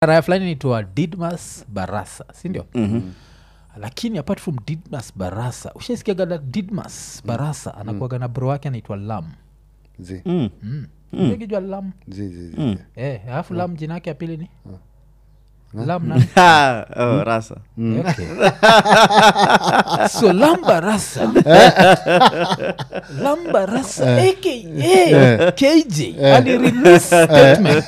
raya fulani naitwa didmas barasa sindio mm-hmm lakini apart from didmas barasa ushaisikiagada didmas barasa anakuaga na bro wake anaitwa lam zi Mm. kijua lam zi zi zi Eh, alafu lam jina yake ya pili ni lam nani? Ah, oh, rasa Okay. so lambarasa lambarasa aka kj alirelease statement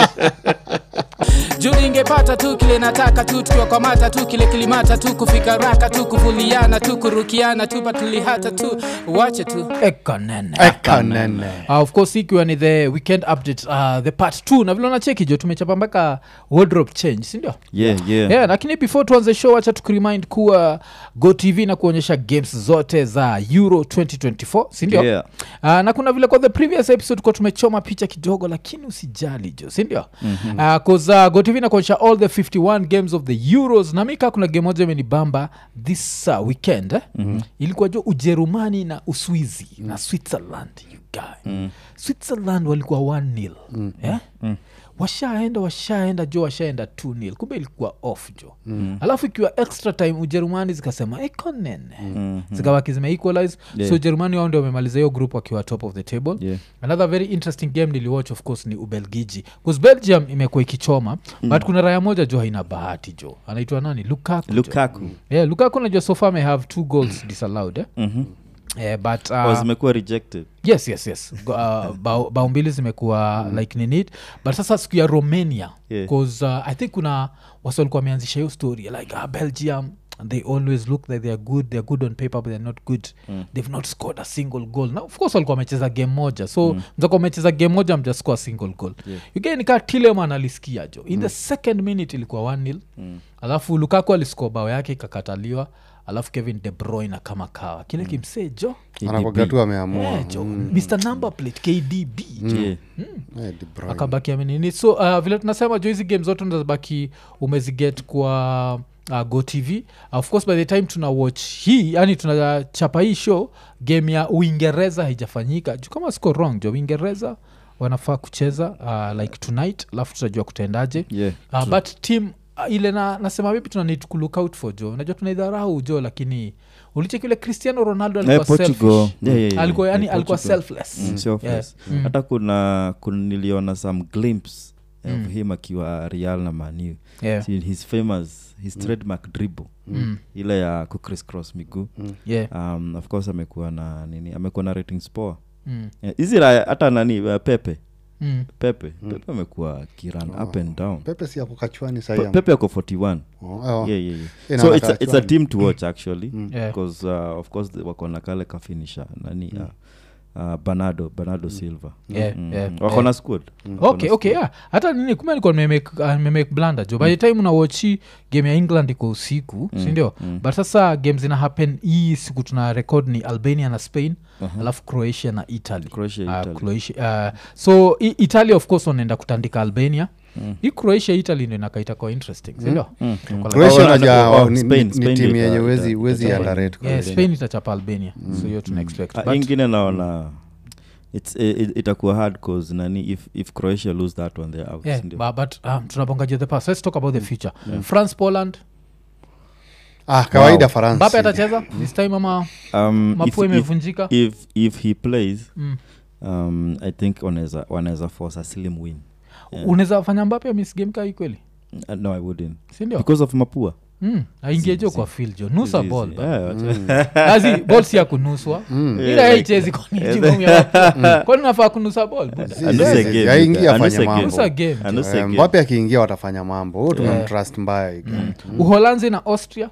juu ingepata tu kile nataka tu tukiwakwamata tu kile kilimata tu kufika raka tu kuvuliana tu kurukiana tu patulihata tu wache tu ekanene ekanene Uh, of course ikiwa ni the weekend update uh, the part t na vile unacheki jo tumechapa mpaka wardrobe change sindio yeah, yeah. yeah, lakini before tuanze show wacha tukurimind kuwa go tv na kuonyesha games zote za euro 2024 sindio Yeah. uh, na kuna vile kwa the previous episode kuwa tumechoma picha kidogo lakini usijali jo sindio mm-hmm. uh, cause uh, go tv na kuonyesha all the 51 games of the euros na mika kuna game moja imenibamba this uh, weekend eh? mm-hmm. ilikuwa jo ujerumani na uswizi mm. na switzerland you guy mm. switzerland walikuwa 1 nil mm. yeah? mm washaenda washaenda jo washaenda 2 nil kumbe ilikuwa off jo mm. alafu ikiwa extra time ujerumani zikasema iko nene mm. zikawaki zimeequalize Yeah. so ujerumani wao ndio wamemaliza hiyo group wakiwa top of the table Yeah. another very interesting game niliwatch of course ni ubelgiji bcause belgium imekuwa ikichoma mm. but kuna raya moja jo haina bahati jo anaitwa nani lukaku jo. lukaku yeah, lukaku najua sofa may have two goals disallowed eh? Mhm. yeah, but Oh, uh, zimekuwa rejected yes yes yes Go- uh, bao, bao mbili zimekuwa mm. like ninit but sasa siku ya romania Yeah. bcause uh, i think kuna wasi walikuwa wameanzisha hiyo story like ah, belgium they always look like theyare good theyare good on paper but they're not good mm. they've not scored a single goal na of course walikuwa wamecheza game moja so mm. mzakuwa wamecheza game moja mjascore a single goal Yeah. ugenikaa tileman alisikia jo in mm. the second minute ilikuwa one nil mm. alafu lukaku aliscore bao yake ikakataliwa alafu kevin de bruyne kama kawa kile mm. kimsee jo anakwaga tu ameamua Yeah, jo mr number plate kdb Yeah. Eh, De Bruyne. akabaki amenini so uh, vile tunasema jo hizi game zote ndazibaki umeziget kwa uh, go tv of course by the time tuna watch hii yani tunachapa hii show game ya uingereza haijafanyika juu kama siko wrong jo uingereza wanafaa kucheza uh, like tonight alafu tutajua kutaendaje Yeah. uh, but team uh, ile na, nasema vipi tuna need to look out for jo najua tunaidharau jo lakini ulicheki ile cristiano ronaldo Eh, alikuwa Portugal. selfish. Yeah, yeah, yeah. alikuwa yani Yeah, alikuwa Portugal. selfless Mm, selfless. Yeah. Mm. hata kuna, kuna niliona some glimpse of him akiwa real na manu Yeah. See, his famous his trademark dribble ile ya kucriss cross miguu yeah. um, of course amekuwa na nini amekuwa na ratings poa Mm. Yeah, hizi yeah, hata nani uh, pepe Mm. pepe pepe amekuwa kiran up and down pepe si ako kachwani Pe- sahii pepe ako 41 Oh, oh. yeah, yeah, yeah. Eh, so naona it's a, it's a kachwani. team to watch actually Yeah. because uh, of course the- wako na kale kafinisha nani uh, uh, banado banado silva Yeah, yeah, wako yeah. na squad okay okay yeah. hata nini kume alikuwa nimemake uh, nimemake blanda jo by the time unawochi game ya england iko usiku mm. sindio mm. but sasa game zina happen hii siku tuna record ni albania na spain uh-huh. alafu croatia na italy Croatia, Uh, Italy. Croatia, uh, so i- italy of course wanaenda kutandika albania mm. hii croatia italy ndo inakaita kwa interesting sindio Kwa Croatia Oh, unajua, oh, oh, ni- Spain- ni- Spain ni timu ndio yenye ita- wezi ita- wezi ita- underrate yeah, kwa spain itachapa albania so hiyo tuna expect Ah, but, ingine naona it's it, it- itakuwa hard cause nani if, if croatia lose that one they're out yeah, sindio? but, but um, tunabongaje the past let's talk about the future france poland ah kawaida Wow. faransa mbape atacheza this time ama um, if, mapua if, imevunjika if, if he plays Mm. um, i think wanaweza wanaweza force a slim win unaweza fanya mbape misgamka hii kweli uh, no i wouldn't sindio because of mapua mm. aingie jo kwa fil jo nusa Easy, ball easy. ba. Yeah, wacha- azi ball si ya kunuswa ila yaichezi kwani nafaa kunusa ball buda? Si- Anuse si- game, si- you aingia guys. afanye Anuse mambo. Nusa game jo. Anuse Eh, game. mbape akiingia watafanya mambo huo tumemtrust mbaya uholanzi na austria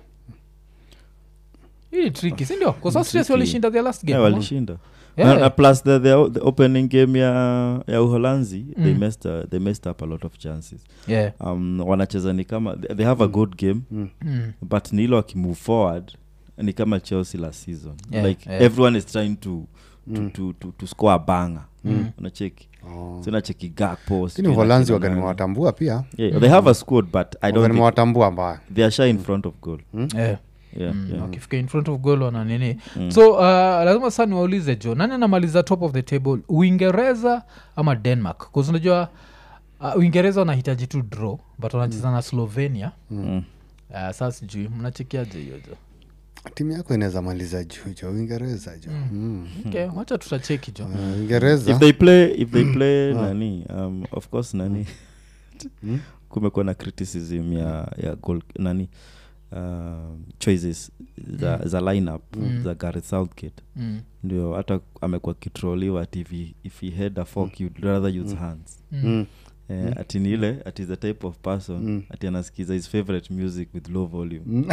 hii ni triki sindio bcause austria si walishinda their last game Yeah, ama? walishinda Yeah. Na- na plus the, the, the opening game ya, ya uholanzi they, messed, uh, they messed up a lot of chances Yeah. um, wanacheza ni kama they, they have a good game Mm. but ni ile wakimove forward ni kama chelsea last season Yeah, like yeah. everyone is trying to, to, to, to, to score a banga unacheki so unacheki gakpo lakini uholanzi waganimewatambua pia yeah, they have a squad but i don't think waganimewatambua mbaya they are shy in front of goal Yeah. yeah, Mm, yeah. wakifika in front of goal wana nini so uh, lazima saa niwaulize jo nani anamaliza top of the table uingereza ama denmark bcause unajua uh, uingereza wanahitaji tu draw but wanacheza na slovenia Mm. uh, saa sijui mnachekiaje hiyo jo timu yako inaweza maliza juu jo uingereza jo Mm. okay, wacha tutacheki jo Uh, uingereza if they play if they play nani um, of course nani kumekuwa na criticism ya ya goal, nani um, choices za, za lineup za Gareth Southgate mm. ndio hata amekuwa kitroliwa ati if he, if he had a fork you'd rather use hands Mm. Eh, ati ni ile ati the type of person ati anasikiza his favorite music with low volume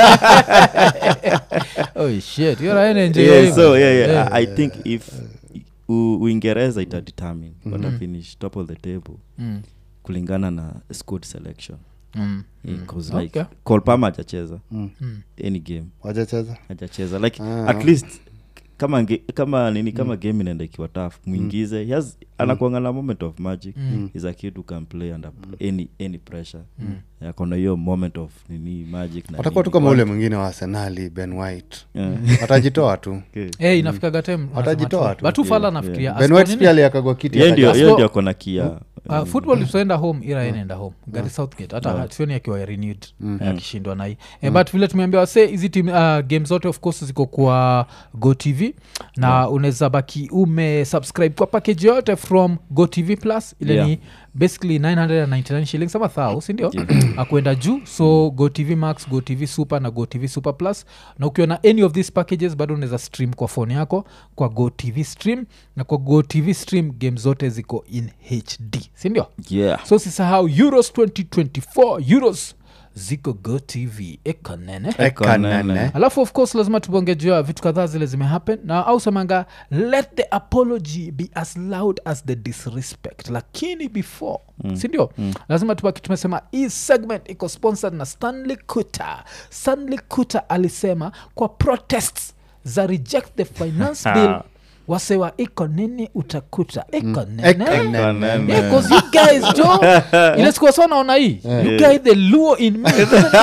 oh shit you're an enjoy yeah, so yeah, yeah, I, I think if U- uingereza itadetermine watafinish top of the table mm. kulingana na squad selection Mm. Yeah, 'cause Okay. like Cole Palmer hajacheza Mm. any game wajacheza hajacheza like Ah. at least kama nge, kama nini kama game inaenda ikiwa tough mwingize he has anakuanga na moment of magic is a kid who can play under any any pressure akona hiyo moment of nini magic na watakuwa tu nini. kama ule mwingine wa arsenali ben white Yeah. atajitoa tu Okay. hey, inafikaga time Watajitoa nasema tu. batu fala Yeah, nafikiria ben Aston white nini? pia aliakagwa kiti Yeye ndio akaja- yeye Asco- ndio akona kia Uh, football itaenda home ira inaenda home gari southgate hata sioni akiwa renewed akishindwa nai eh, but vile tumeambia wase hizi tim uh, game zote of course ziko kwa go tv na unaweza baki umesubscribe kwa package yote from go tv plus ile Yeah. ni basically 999 shillings ama thao sindio akuenda juu so go tv max go tv super na go tv super plus na ukiwa na any of these packages bado unaweza stream kwa phone yako kwa go tv stream na kwa go tv stream game zote ziko in hd sindio yeah so sisahau euros 2024 euros ziko go tv ekonene Eka nene. alafu of course lazima tubongejua vitu kadhaa zile zimehappen na au semanga let the apology be as loud as the disrespect lakini before mm. sindio mm. lazima tubaki tumesema hii segment iko sponsored na stanley kuta stanley kuta alisema kwa protests za reject the finance bill wasewa iko nini utakuta iko Eka nene nene. Yeah, 'cause you guys jo ile sikuwa sawa naona hii you guys the luo in me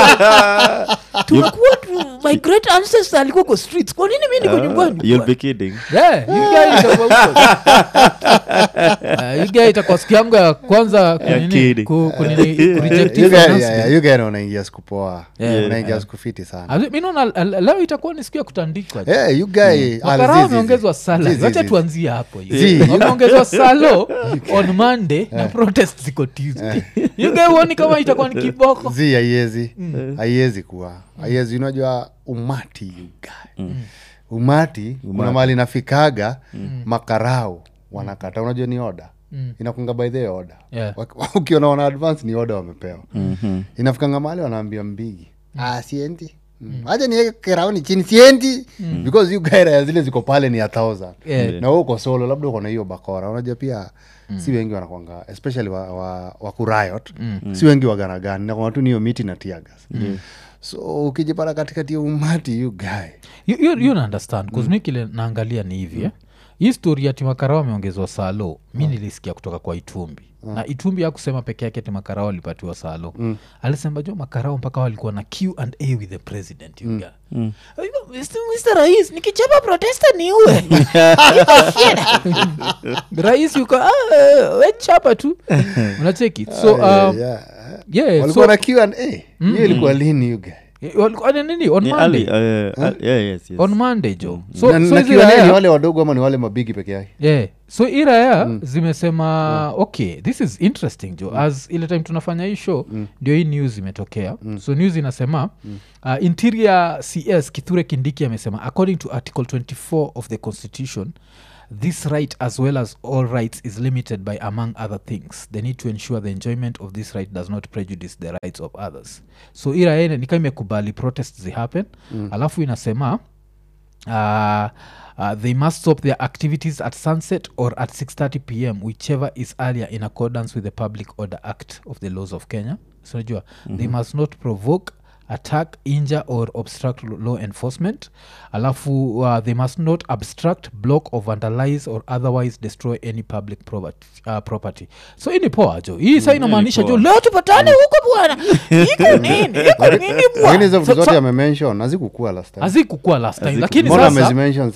tumekuwa tu- my great ancestor alikuwa kwa streets kwa nini mi niko nyumbani you'll be kidding Yeah, you guys itakuwa huko. Uh, you guys itakuwa siku yangu ya kwanza kunini, kidding. ku- kunini, kureject hii You guy- finance yeah, yeah, bill. you guy na unaingia siku poa Yeah. unaingia siku fiti sana Ali- mi naona l- leo itakuwa ni siku ya kutandikwa Eh, you guy- ah, makarao zi- zi- wameongezwa zi- sala zi- wacha zi- tuanzie hapo Zi. hiyo. wameongezwa salo on monday na protest ziko tuesday yuga uoni kama itakuwa ni kiboko zi haiwezi haiwezi kuwa haiwezi unajua umati you guy. umati kuna mali nafikaga makarau wanakata unajua ni oda inakunga by the order Yeah. Wak- ukiona wana advance ni oda wamepewa inafikanga mali wanaambia mbigi ah, siendi haja niweke kerauni chini siendi because you guy raya zile ziko pale ni a thousand Yeah. na wewe uko solo labda uko na hiyo bakora unajua pia si wengi wanakwanga especially wa, wa, wa kurayot si wengi waganagani nakwanga tu niyo miti na tiagas so ukijipata katikati ya umati you guy You- you you na understand bcause mi kile naangalia ni hivi eh? hii stori ya timakarao ameongezwa salo mi nilisikia kutoka kwa itumbi na itumbi akusema peke yake timakarao alipatiwa salo alisema jo makarao mpaka walikuwa na q and a with the president you guy. Mr. Mr. rais nikichapa protesta niue rais yuko "Ah, eh, we chapa tu unacheki so Ah, um, yeah, yeah, yeah. so walikuwa na q and a hiyo ilikuwa lini you guy eh, walikuwa ni nini on Ni monday Ali, uh, al- yeah, yes, yes. on monday jo so, na, so na hizi Q&A ni raya- wale wadogo ama ni wale mabigi peke yake yeah. so hii raya zimesema okay this is interesting jo as ile time tunafanya hii show ndio hii news imetokea so news inasema uh, interior cs kithure kindiki amesema according to article 24 of the constitution this right as well as all rights is limited by among other things they need to ensure the enjoyment of this right does not prejudice the rights of others so iraene nika imekubali protest zihappen alafu inasema uh, uh, they must stop their activities at sunset or at 6.30 pm whichever is earlier in accordance with the public order act of the laws of kenya so najua they must not provoke attack injure or obstruct lo- law enforcement alafu uh, they must not abstract block or vandalize or otherwise destroy any public property, uh, property so hii ni poa jo hii sa inamaanisha jo poa. leo tupatane huko bwana iko nini iko nini lakini hizo bwana vitu So- zote so- amemention hazikukua last time hazikukua last time Haziku- lakini mbona sasa amezimention sahii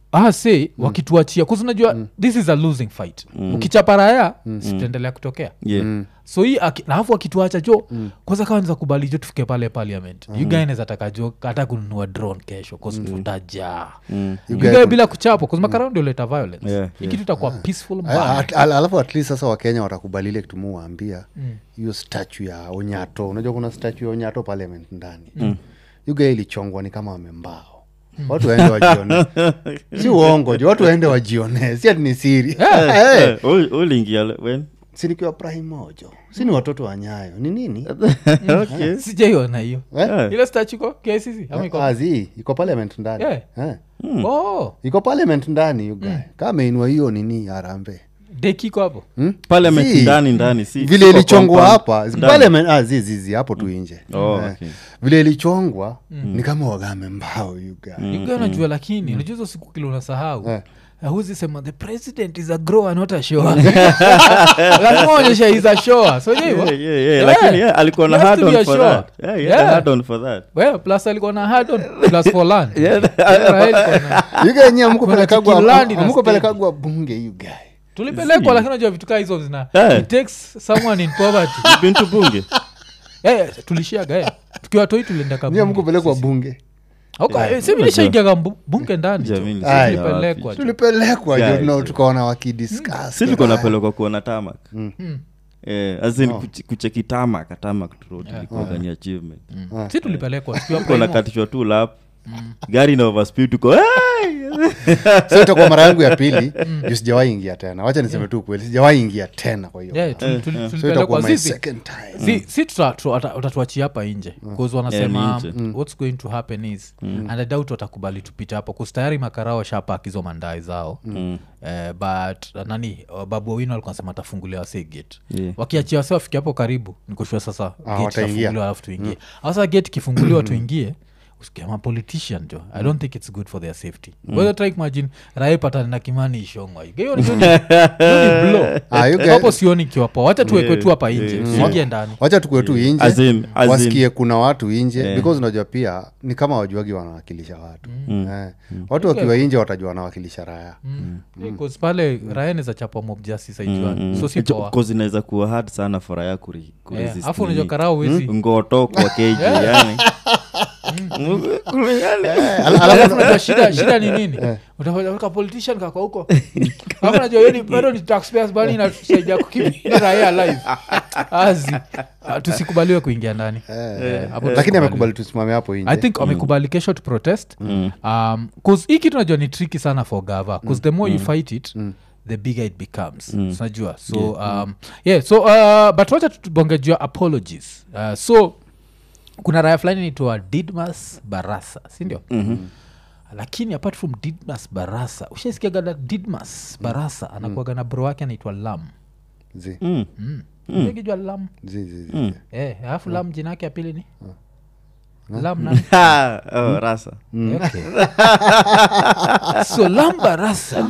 ah, say wakituachia kuzi unajua this is a losing fight ukichapa raya sitaendelea kutokea yeah. so hii aki- na alafu akituacha jo kwanza kawa niza kubali jo tufike pale parliament mm. ugaineza taka jo hata kununua drone kesho kosfutajaa Mm. ugae bila kuchapwa kuzmakara ndio leta violence Yeah, hii kitu itakuwa peaceful Ah, mbaya at- al- alafu at least sasa wakenya watakubali ile kitu muwaambia hiyo statu ya onyato unajua kuna statu ya onyato parliament ndani mm. yuga ilichongwa ni kama wamembao watu waende wajione si uongo jo watu waende wajione si ati ni siri hey, Eh, ul- uliingia le- when si nikiwa prime mojo si ni watoto wa nyayo ni nini okay. sijaiona hiyo Eh? Eh. ile stachiko kcc ama iko Ah, zi iko parliament ndani Yeah. Eh. oh iko parliament ndani yuga kama ameinua hiyo nini arambe dekiko hapo Hmm? Parliament Si. ndani ndani si vile si kwa ilichongwa compound. hapa Ndani. parliament ah, zizizi hapo tu nje Oh, Eh. okay. vile ilichongwa ni kama wagame mbao yuga uga najua lakini unajua hizo siku kile unasahau Eh. huzi sema the president is a grower not a shower lazima onyesha is a shower so Yeah, hivo yeah, yeah. lakini yeah, alikuwa na He has hard to be on a for sure. that yeah, he had a Yeah. hard on for that well plus alikuwa na hard on plus for land Yeah. Israel iko na- yuga yenyewe Kuna chikilandi na amkupelekagwa bunge yuga tulipelekwa lakini najua vitu kaa hizo zina Eh. it takes someone in poverty been to bunge Eh, tulishiaga eh. tukiwa toi tulienda ni kabunge amkupelekwa bunge sivilishaingiaga bunge ndani jo. Jamini, Ai. sisi Tulipelekwa wapi? jo. tulipelekwa Yeah, jo no, yeah. tukaona wakidiscuss si tulikuwa napelekwa kuona tamak Mm. Eh, as in kuche- kucheki tamak tamak road ilikuwa ni achievement si tulipelekwa tukiwa tuko primo. nakatishwa tu lap gari na overspeed tuko "Hey!" so itakuwa mara yangu ya pili juu sijawahi ingia tena wacha niseme tu kweli sijawahi ingia tena kwa hiyo Yeah, tuli- tuli- so tulipelekwa itakuwa my sisi second time si, si tuta- tu- wata- watatuachia hapa nje bcause wanasema ni nje. what's going to happen is and i doubt watakubali tupita hapo bcause tayari makarao shapak hizo mandai zao eh, but uh, nani uh, babu wawino alikuwa nasema atafungulia wase gate Yeah. wakiachia wase wafike hapo karibu nikushua sasa gate wataingia. itafunguliwa alafu tuingie sasa gate ikifunguliwa tuingie usikiama politician jo i don't think it's good for their safety mm. try imagine rae patani na kimani ishongwa hiyo ni- hiyo ni- hiyo ni blow. Ah, you guys- hapo sioni kiwapo wacha tuwekwe Yeah, tu hapa nje yeah, tusiingie ndani wacha tukue tu As inje in- as in- wasikie kuna watu inje Yeah. because unajua pia ni kama wajuagi wanawakilisha watu eh. watu wakiwa inje watajua wanawakilisha raya Because pale raeneza chapa mob justice aijuani so si poa Cause inaweza kuwa hard sana for raya kuri, Eh, kuresist alafu unajua nini. karao wezi ngoto kwa keji yani alafu unajua shida shida ni nini utaweka politician kakwa huko alafu najua yeni bado ni taxpayers bani inatusaidia kukipia raia live azi Ah, tusikubaliwe kuingia ndani Eh, hapo lakini tusikubaliwe. amekubali tusimame hapo i inje think wamekubali kesho to protest um, cause hii kitu najua ni tricky sana for gava bcause the more you fight it the bigger it becomes unajua so um, yeah so uh, but wacha tubongejua apologies uh, so kuna raya fulani naitwa didmas barasa sindio mm-hmm lakini apart from didmas barasa ushaisikiagana didmas barasa anakuaga na bro wake anaitwa lam Zi, kijua lam zi, zi, zi. Eh, alafu lam jina yake ya pili ni lam nani? oh, rasa Okay. so lambarasa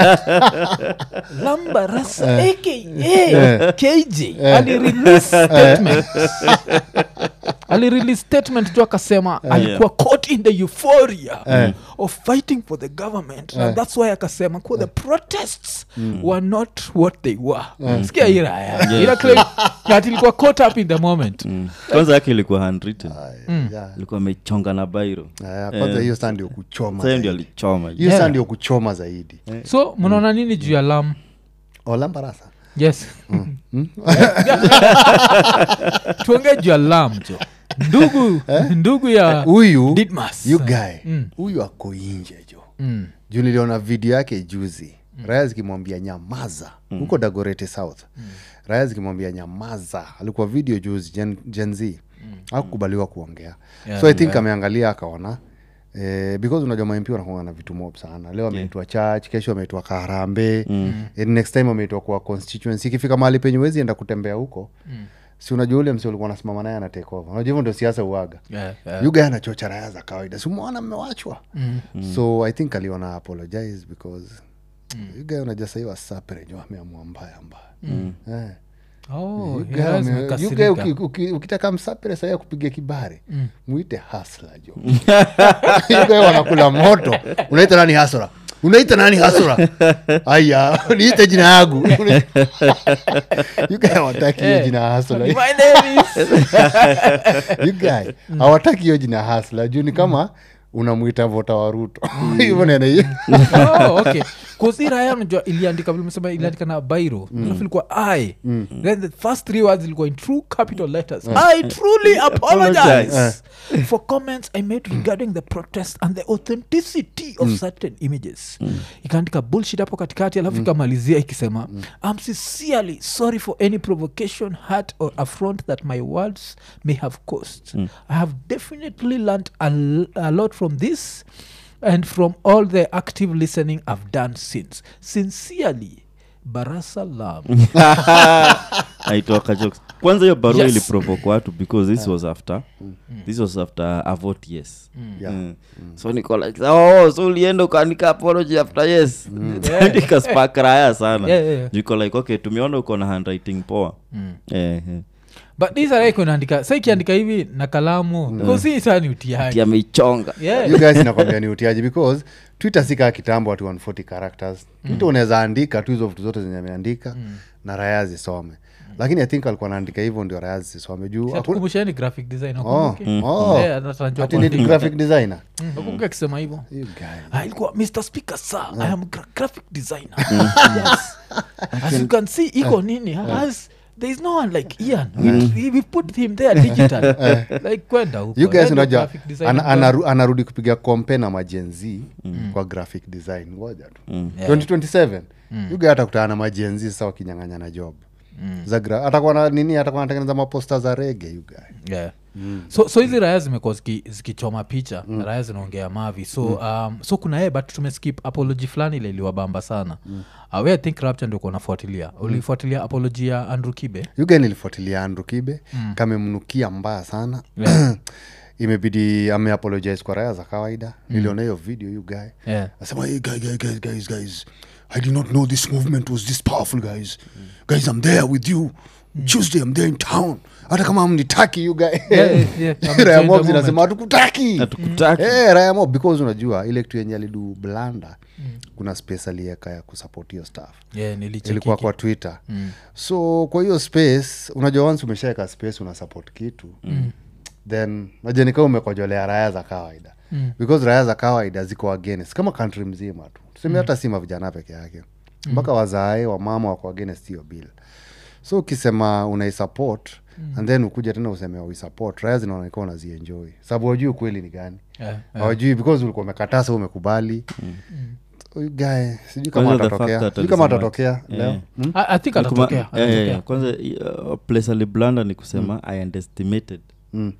lambarasa aka kj alirelease statement alirelease statement tu akasema alikuwa caught in the euphoria of fighting for the government and that's why akasema kuwa the protests were not what they were sikia hii raya ila claim that ilikuwa caught up in the moment kwanza yake ilikuwa handwritten Yeah. ilikuwa amechonga na bairo Aya, kwanza hiyo saa ndio kuchoma sahiyo ndio zaidi. alichoma hiyo Yeah. saa ndio kuchoma zaidi so mnaona nini juu ya lam olambarasa yes tuongee juu ya lam jo ndugu ndugu ya huyu Didmas. you guy Mm. huyu ako inje jo Mm. juu niliona video yake juzi raya zikimwambia nyamaza huko dagorete south raya zikimwambia nyamaza alikuwa video juzi gen, gen z akukubaliwa kuongea Yeah, so i think ameangalia akaona Eh, because unajua mamp wanakuanga na vitu mob sana leo ameitwa church kesho ameitwa karambe mm. next time ameitwa kwa constituency ikifika mahali penye wezi enda kutembea huko mm. si unajua ule msi ulikuwa nasimama naye anatekova unajua hivyo ndio siasa uaga Yeah, yeah. yuga anachocha raya za kawaida simwona mmewachwa mm. so i think aliona apologize because mm. yuga unajua sahii wasaperenyo ameamua mbaya mbaya mm. eh. Oh, Yuga yeah, ame- zimekasirika. yuga uki- uki- ukitaka msapere sahii akupiga kibari mwite hasla jo yuga wanakula moto unaita nani hasla unaita nani hasura aya niite jina yangu You guy hawataki hiyo Eh. jina ya hasura My name is- You guy hawataki hiyo jina ya hasla juu ni kama unamwita vota wa ruto hivyo nene hiyo Oh, okay. 'Cause hii raya unajua iliandika vile umesema iliandika na bairo alafu ilikuwa i then the first three words ilikuwa in true capital letters i truly apologize for comments i made regarding the protest and the authenticity of certain images ikaandika bullshit hapo katikati alafu ikamalizia ikisema i'm sincerely sorry for any provocation hurt or affront that my words may have caused i have definitely learned a, l- a lot from this and from all the active listening I've done since. Sincerely, Barasalam. aitoka jokes kwanza hiyo barua Yes. iliprovoke watu because this was after this was after a vote yes Yeah. Mm. so niko like oh, so ulienda ukaandika apology after yes ikaspark raya sana Yeah, yeah, yeah. Niko like okay tumeona uko na handwriting poa eh, eh. but this are kunaandika sa ikiandika hivi na kalamu mm. si saa ni utiaji Ati ameichonga yeah. you guys inakwambia ni utiaji because twitter si kaa kitambo ati 140 characters twitter unaweza andika tu hizo vitu zote zenye ameandika na raya zisome lakini i think alikuwa naandika hivyo ndio raya zisisome juu hakuna- kumbushani graphic design Oh, wakumbuke? oh. Eh, anatarajia ati ni kuandika. graphic designer Mm, wakumbuke akisema hivyo You guy. Ah, ilikuwa mr speaker sir i am gra- graphic designer yes as you can see iko nini as there is no one like ian we, we put him there digital like kwenda huko you guys Yeye ndio unajua graphic designer ana, kwa- anaru, anarudi kupiga kompe na majenzi kwa graphic design ngoja tu Yeah. 2027 you guy atakutana na majenzi sasa wakinyang'anya na job za gra- atakuwa na nini atakuwa anatengeneza maposta za rege you guy yeah. so so hizi raya zimekuwa ziki- zikichoma picha mm. raya zinaongea mavi so um, so kuna yeye but tumeskip apology fulani ile iliwabamba sana mm. uh, we i think rapture ndio kuwa nafuatilia ulifuatilia apology ya andrew kibe yuga nilifuatilia andrew kibe mm. kamemnukia mbaya sana Yeah. imebidi ameapologize kwa raya za kawaida mm. niliona hiyo video you guy yeah. asema hey, guy, guy, guys, guys, guys i did not know this movement was this powerful guys guys i'm there with you tuesday i'm there in town hata kama mnitaki you guy yeah, yeah. I'm raya enjoying mob the zinasema hatukutaki hatukutaki Eh, raya mob because unajua ile kitu yenye alidu blanda kuna space alieka ya kusupport hiyo staff yeah, nilicheki ilikuwa kwa twitter mm. so kwa hiyo space unajua once umeshaeka space una support kitu mm. then najua nikaa umekojolea raya za kawaida mm. because raya za kawaida ziko against kama country mzima tu tuseme hata si mavijana peke yake mpaka wazae wamama wako against hiyo bill so ukisema unaisupport mm. and then ukuja tena useme uisupport raya zinaoneka unazienjoy sababu wajui ukweli ni gani yeah, yeah. hawajui because ulikuwa umekataa sa umekubali Huyu guy sijui kama Kwanza the fact atatokea that sijui kama alisema- atatokea leo Yeah. Hmm? I, I think Ni kuma- atatokea yeah, yeah, atatokea. yeah. kwanza uh, place aliblanda ni kusema i underestimated Mm.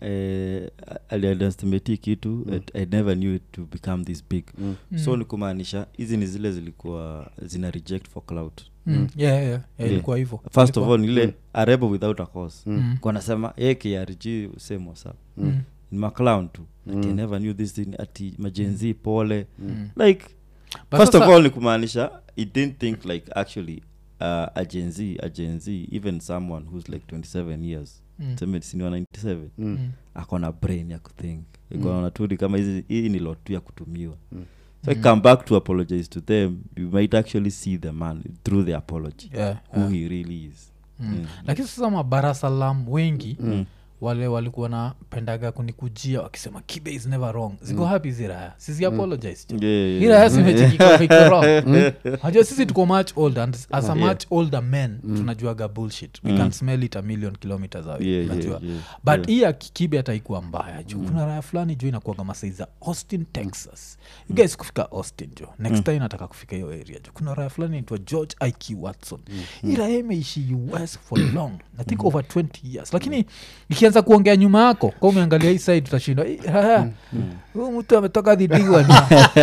eh, aliundeestimate hii kitu and i never knew it to become this big so ni kumaanisha hizi ni zile zilikuwa zina reject for cloud Mm, yeah, yeah, yeah, ilikuwa hivyo first of Ilikuwa- all ni ile a rebel without a cause mm. nasema ye krg same what's up Mm. ni maclown tu ati I never knew this thing ati majenzi pole like But first of sasa- all ni kumaanisha he didn't think like actually uh, a gen z a gen z even someone who's like 27 years Mm. tuseme sini wa 97 Mm. akona brain ya kuthink ikonaona tu ni kama hizi hii ni lot tu ya kutumiwa so I come back to apologize to them you might actually see the man through the apology Yeah, who he really is Mm. lakini sasa mabarasalam wengi wale walikuwa napendaga kunikujia wakisema kibe is never wrong ziko happy ziraya sisi apologize jo. Yeah, yeah, iraya simechekikajua sisi tuko much older and as a much older men tunajuaga bullshit we can smell it a million kilometers away Yeah, yeah, unajua. yeah, but hii ya kikibe hataikuwa mbaya juu kuna raya fulani juu inakuaga masai za austin texas you guys kufika austin jo next time nataka kufika hiyo area jo kuna raya fulani naitwa george ik watson hii raya imeishi us for long i think over 20 years lakini ikianza kuongea nyuma yako ka umeangalia hii side utashindwa "Hii raya, huyu mtu ametoka dhidigwa ni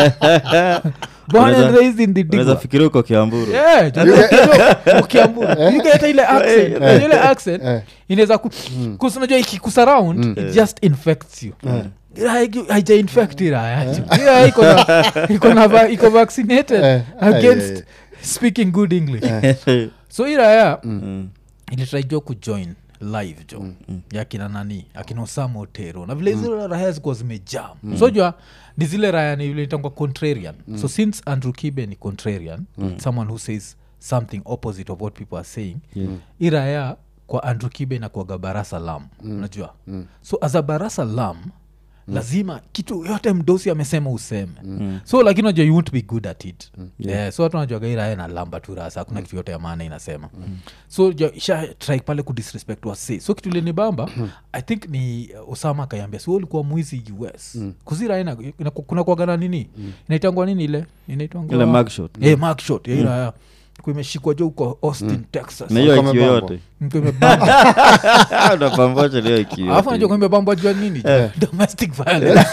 born and Unaweza- raised in unaweza dhidigwa fikiria uko kiamburu Yeah, jo- jo- ukiamburu. You get ile accent, unajua ile accent inaweza ku- kus- unajua ikikusurround it just infects you Like, haija infect iraya jo. Iraya iko na- iko na va- iko vaccinated Eh, against eh, eh. speaking good english so iraya Mm. ilitraijo kujoin live jo ya kina nani akina osama otero na vile zile raya zikuwa zimejaa sojua ni zile raya ni vile itangwa contrarian so since andrew kibe ni contrarian someone who says something opposite of what people are saying Yeah. hii raya kwa andrew kibe inakuaga barasa lam unajua so as a barasa lam lazima kitu yote mdosi amesema useme so lakini unajua you won't be good at it yeah. so watu najuaga irae na lamba tu rasa hakuna kitu yote ya maana inasema so ja- isha try pale kudisrespect wase so kitu leni bamba i think ni uh, osama akaiambia si wewe ulikuwa mwizi us mm. kuzira kuna kuagana nini inaitangwa nini ile inaitangwa Ile mugshot. Eh, mugshot, ya iraya kuimeshikwa jo huko austin texas na hiyo Kama ikio bambo. yote Mko imebamba. unapambocha niyo ikio alafu najua yote kwamba bamba jua nini domestic violence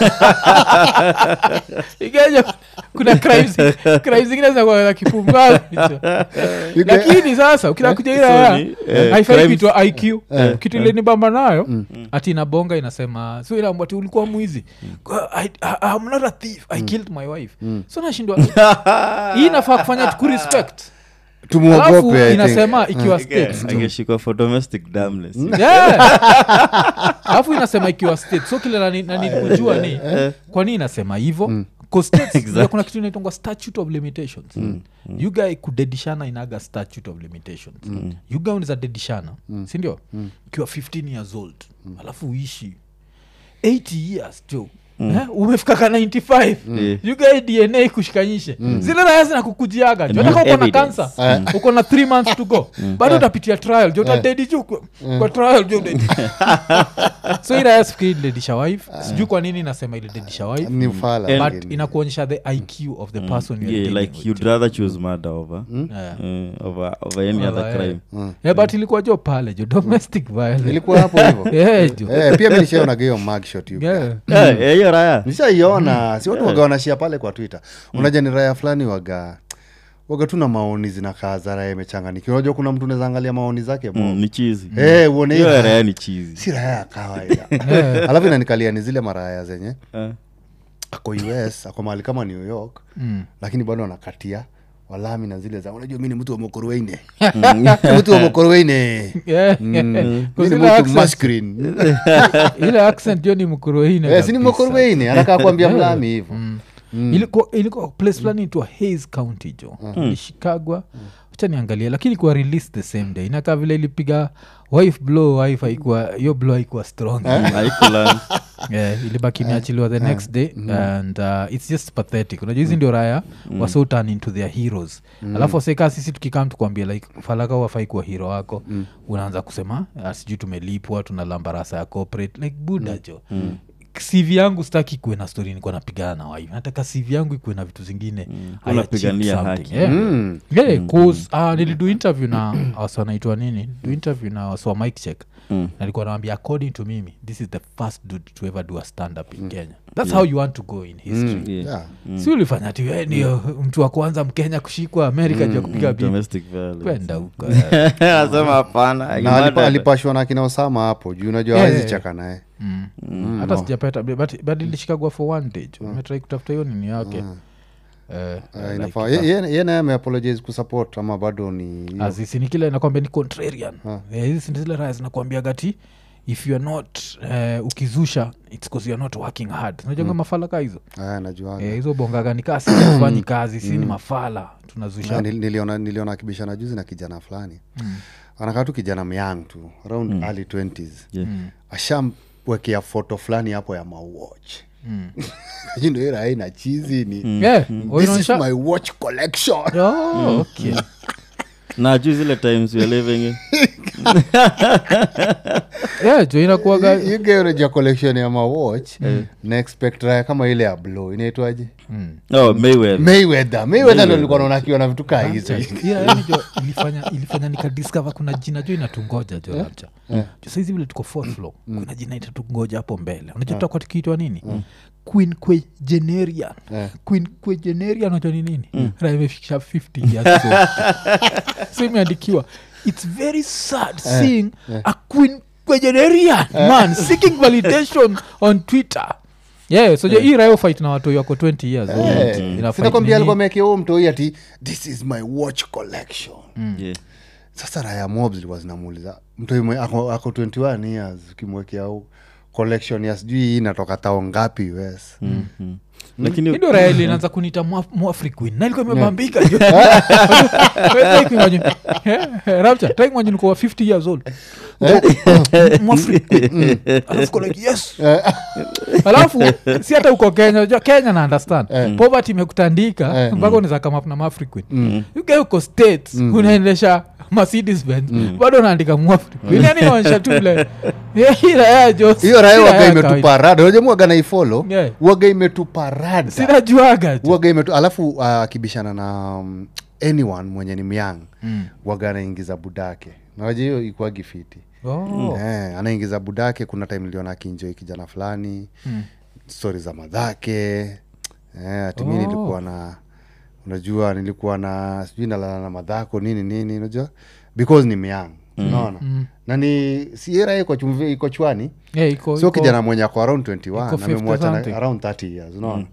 Ikaja, kuna crimes crimes zingine zinakuwa kipumbavu You lakini sasa ukila kuja ile So haya ni, eh, haifai crimes- kuitwa iq kitu ile ni bamba nayo ati inabonga inasema so inaambwa ati ulikuwa mwizi I, I, I'm not a thief i killed my wife so nashindwa hii inafaa kufanya tukurespect alafu tumuogope I think. inasema ikiwa states tu. angeshikwa for domestic damness Yeah. alafu inasema ikiwa state so kile nani- nani kujua ni kwa nini inasema hivo Exactly. kuna kitu inaitongwa statute of limitations you guy kudedishana inaga statute of limitations you guy unaweza dedishana sindio ukiwa 15 years old alafu uishi 80 years jo Eh, umefika ka 95 Yeah. you guy dna kushikanyishe zile raya zinakukujiaga jo And hata with uko na evidence. kansa uko na 3 months to go bado utapitia trial jo utadedi ju kwa- kwa trial jo udedi so iraya sifikiri ilidedisha wife sijui kwa nini inasema ilidedisha wife ni ufala but lakini. inakuonyesha the iq of the person you're yeah, dealing like with. you'd rather choose murder over Yeah. uh, over, over any Over, other yeah. crime Yeah, but ilikuwa jo pale jo domestic violence ilikuwa hapo hivo Yeah, jo Eh, pia mi nishaonaga hiyo mugshot you Yeah. Eh, eh, hiyo raya nishaiona si watu waga wanashia pale kwa twitter unaja ni raya fulani waga waga tu na maoni zinakaa za raya imechanganikiwa unajua kuna mtu unaweza angalia maoni zake mo Mm, ni chizi Eh, uone hiyo hiyo raya ni chizi si raya ya kawaida alafu inanikalia ni zile maraya zenye Eh. ako us ako mahali kama new york Mm. lakini bado anakatia walami na zile za unajua mi ni mtu wa mokorweine mtu wa mokorweine Yeah. Mm. Kwa Mi ni zile mtu accent- masculine. ile accent jo ni mkuroine Eh, si ni mokorweine anakaa kuambia mlami hivo ilikuwa ilikuwa place fulani itwa hays county jo ilishikagwa acha niangalia lakini kuwa release the same day inakaa vile ilipiga wife blow wife haikuwa hiyo blow haikuwa strong Haikuland. yeah, ilibaki imeachiliwa the next day and uh, its just pathetic unajua hizi ndio raya waso turn into their heroes alafu waseka sisi tukikam tukwambia like falaka wafai kuwa hero wako unaanza kusema "Ah, sijui tumelipwa tuna lambarasa ya corporate like buda jo cv yangu staki kuwe na story nikuwa napigana na wife nataka cv yangu ikuwe na vitu zingine I Unapigania achieved haki. something, yeah. Mm. Yeah, 'cause, ah, nilidu interview na wasi wanaitwa nini do interview na wasi wa mike check Mm. nalikuwa nawambia according to mimi this is the first dude to ever do a stand up in kenya that's how you want to go in history Yeah. Yeah. si ulifanya ti we ndio mtu wa kwanza mkenya kushikwa amerika juu ya kupiga bibi Domestic violence. kwenda huko Anasema hapana na alipa, murder. alipashwa na kina osama hapo juu unajua Yeah, hawezi yeah, chaka naye Mm. hata sijapata but, but ilishikagwa for one day jo metrai kutafuta hiyo nini yake Eh, Eh, like, inafaa ye- ye- ye naye ameapologize kusupport ama bado ni hiyo? azisi ni kile nakwambia ni contrarian Eh, hizi ni zile raya zinakwambia gati if youare not uh, ukizusha its cause youare not working hard unajonga mafala ka hizo Aya, najuaga. Eh, hizo bongaga ni kaa sifanyi kazi si ni mafala tunazusha Ah, nil- niliona niliona akibishana juzi na kijana fulani anakaa tu kijana myang tu around early 20s Yeah. ashamwekea foto fulani hapo ya mawatch ndo ina chizi ni Yeah, this is inaonyesha- my watch collection Oh, okay. na juu zile times we are living in Yeah, jo inakuaga igereja collection ya mawatch na expect raya kama ile ya blow inaitwaje oh, Mayweather. mayweather mayweather ndo nilikuwa naona akiwa na vitu kaa hizo Yeah, yani jo ilifanya ilifanya nikadiscover kuna jina jo inatungoja jo labcha jo saizi vile tuko fourth floor kuna jina itatungoja hapo mbele unajua tutakuwa tukiitwa nini queen quegenerian queen quegenerian unajua ni nini na imefikisha 50 years old. so imeandikiwa its very sad seeing a queen quegenerian man seeking validation on twitter yeah so yeah. hii rayo fight na watu wako 20 years old. Ina fight sinakwambia nini? alikuwa mekea huo mtoi ati this is my watch collection Yeah. sasa raya mob zilikuwa zinamuuliza mtu mwe- ako, ako 21 years ukimwekea u- collection ya sijui hii inatoka tao ngapi us Mhm. lakini indo raya ilianza kunita mwafriquin na ilikuwa imebambika rapcha taimwajini kuwa 50 years old mwafriquin alafu ko like yes alafu si hata uko kenya unajua kenya na understand poverty imekutandika mpaka unaweza come up na mafriquin uke uko states unaendesha mercedes benz bado unaandika mwafriquin yani inaonyesha tu vile Yeah, hii raya jo hiyo raya si waga ya imetupa rada unajua mwaga naifolo Yeah. waga imetupa rada sinajuaga jo waga imetu alafu uh, akibishana na um, anyone mwenye ni myang Mm. waga anaingiza budake nawaja hiyo ikuagi fiti Oh. eh, anaingiza budake kuna time niliona akinjoi kijana fulani Mm. stori za madhake eh, atimi Oh. nilikuwa na unajua nilikuwa na sijui nalala na madhako nini nini unajua because ni myang unaona Mm. na ni siera iko chumvi iko chwani Yeah, iko- sio iko- kijana mwenye ako around 21 iko 50 amemwacha na- something. around 30 years unaona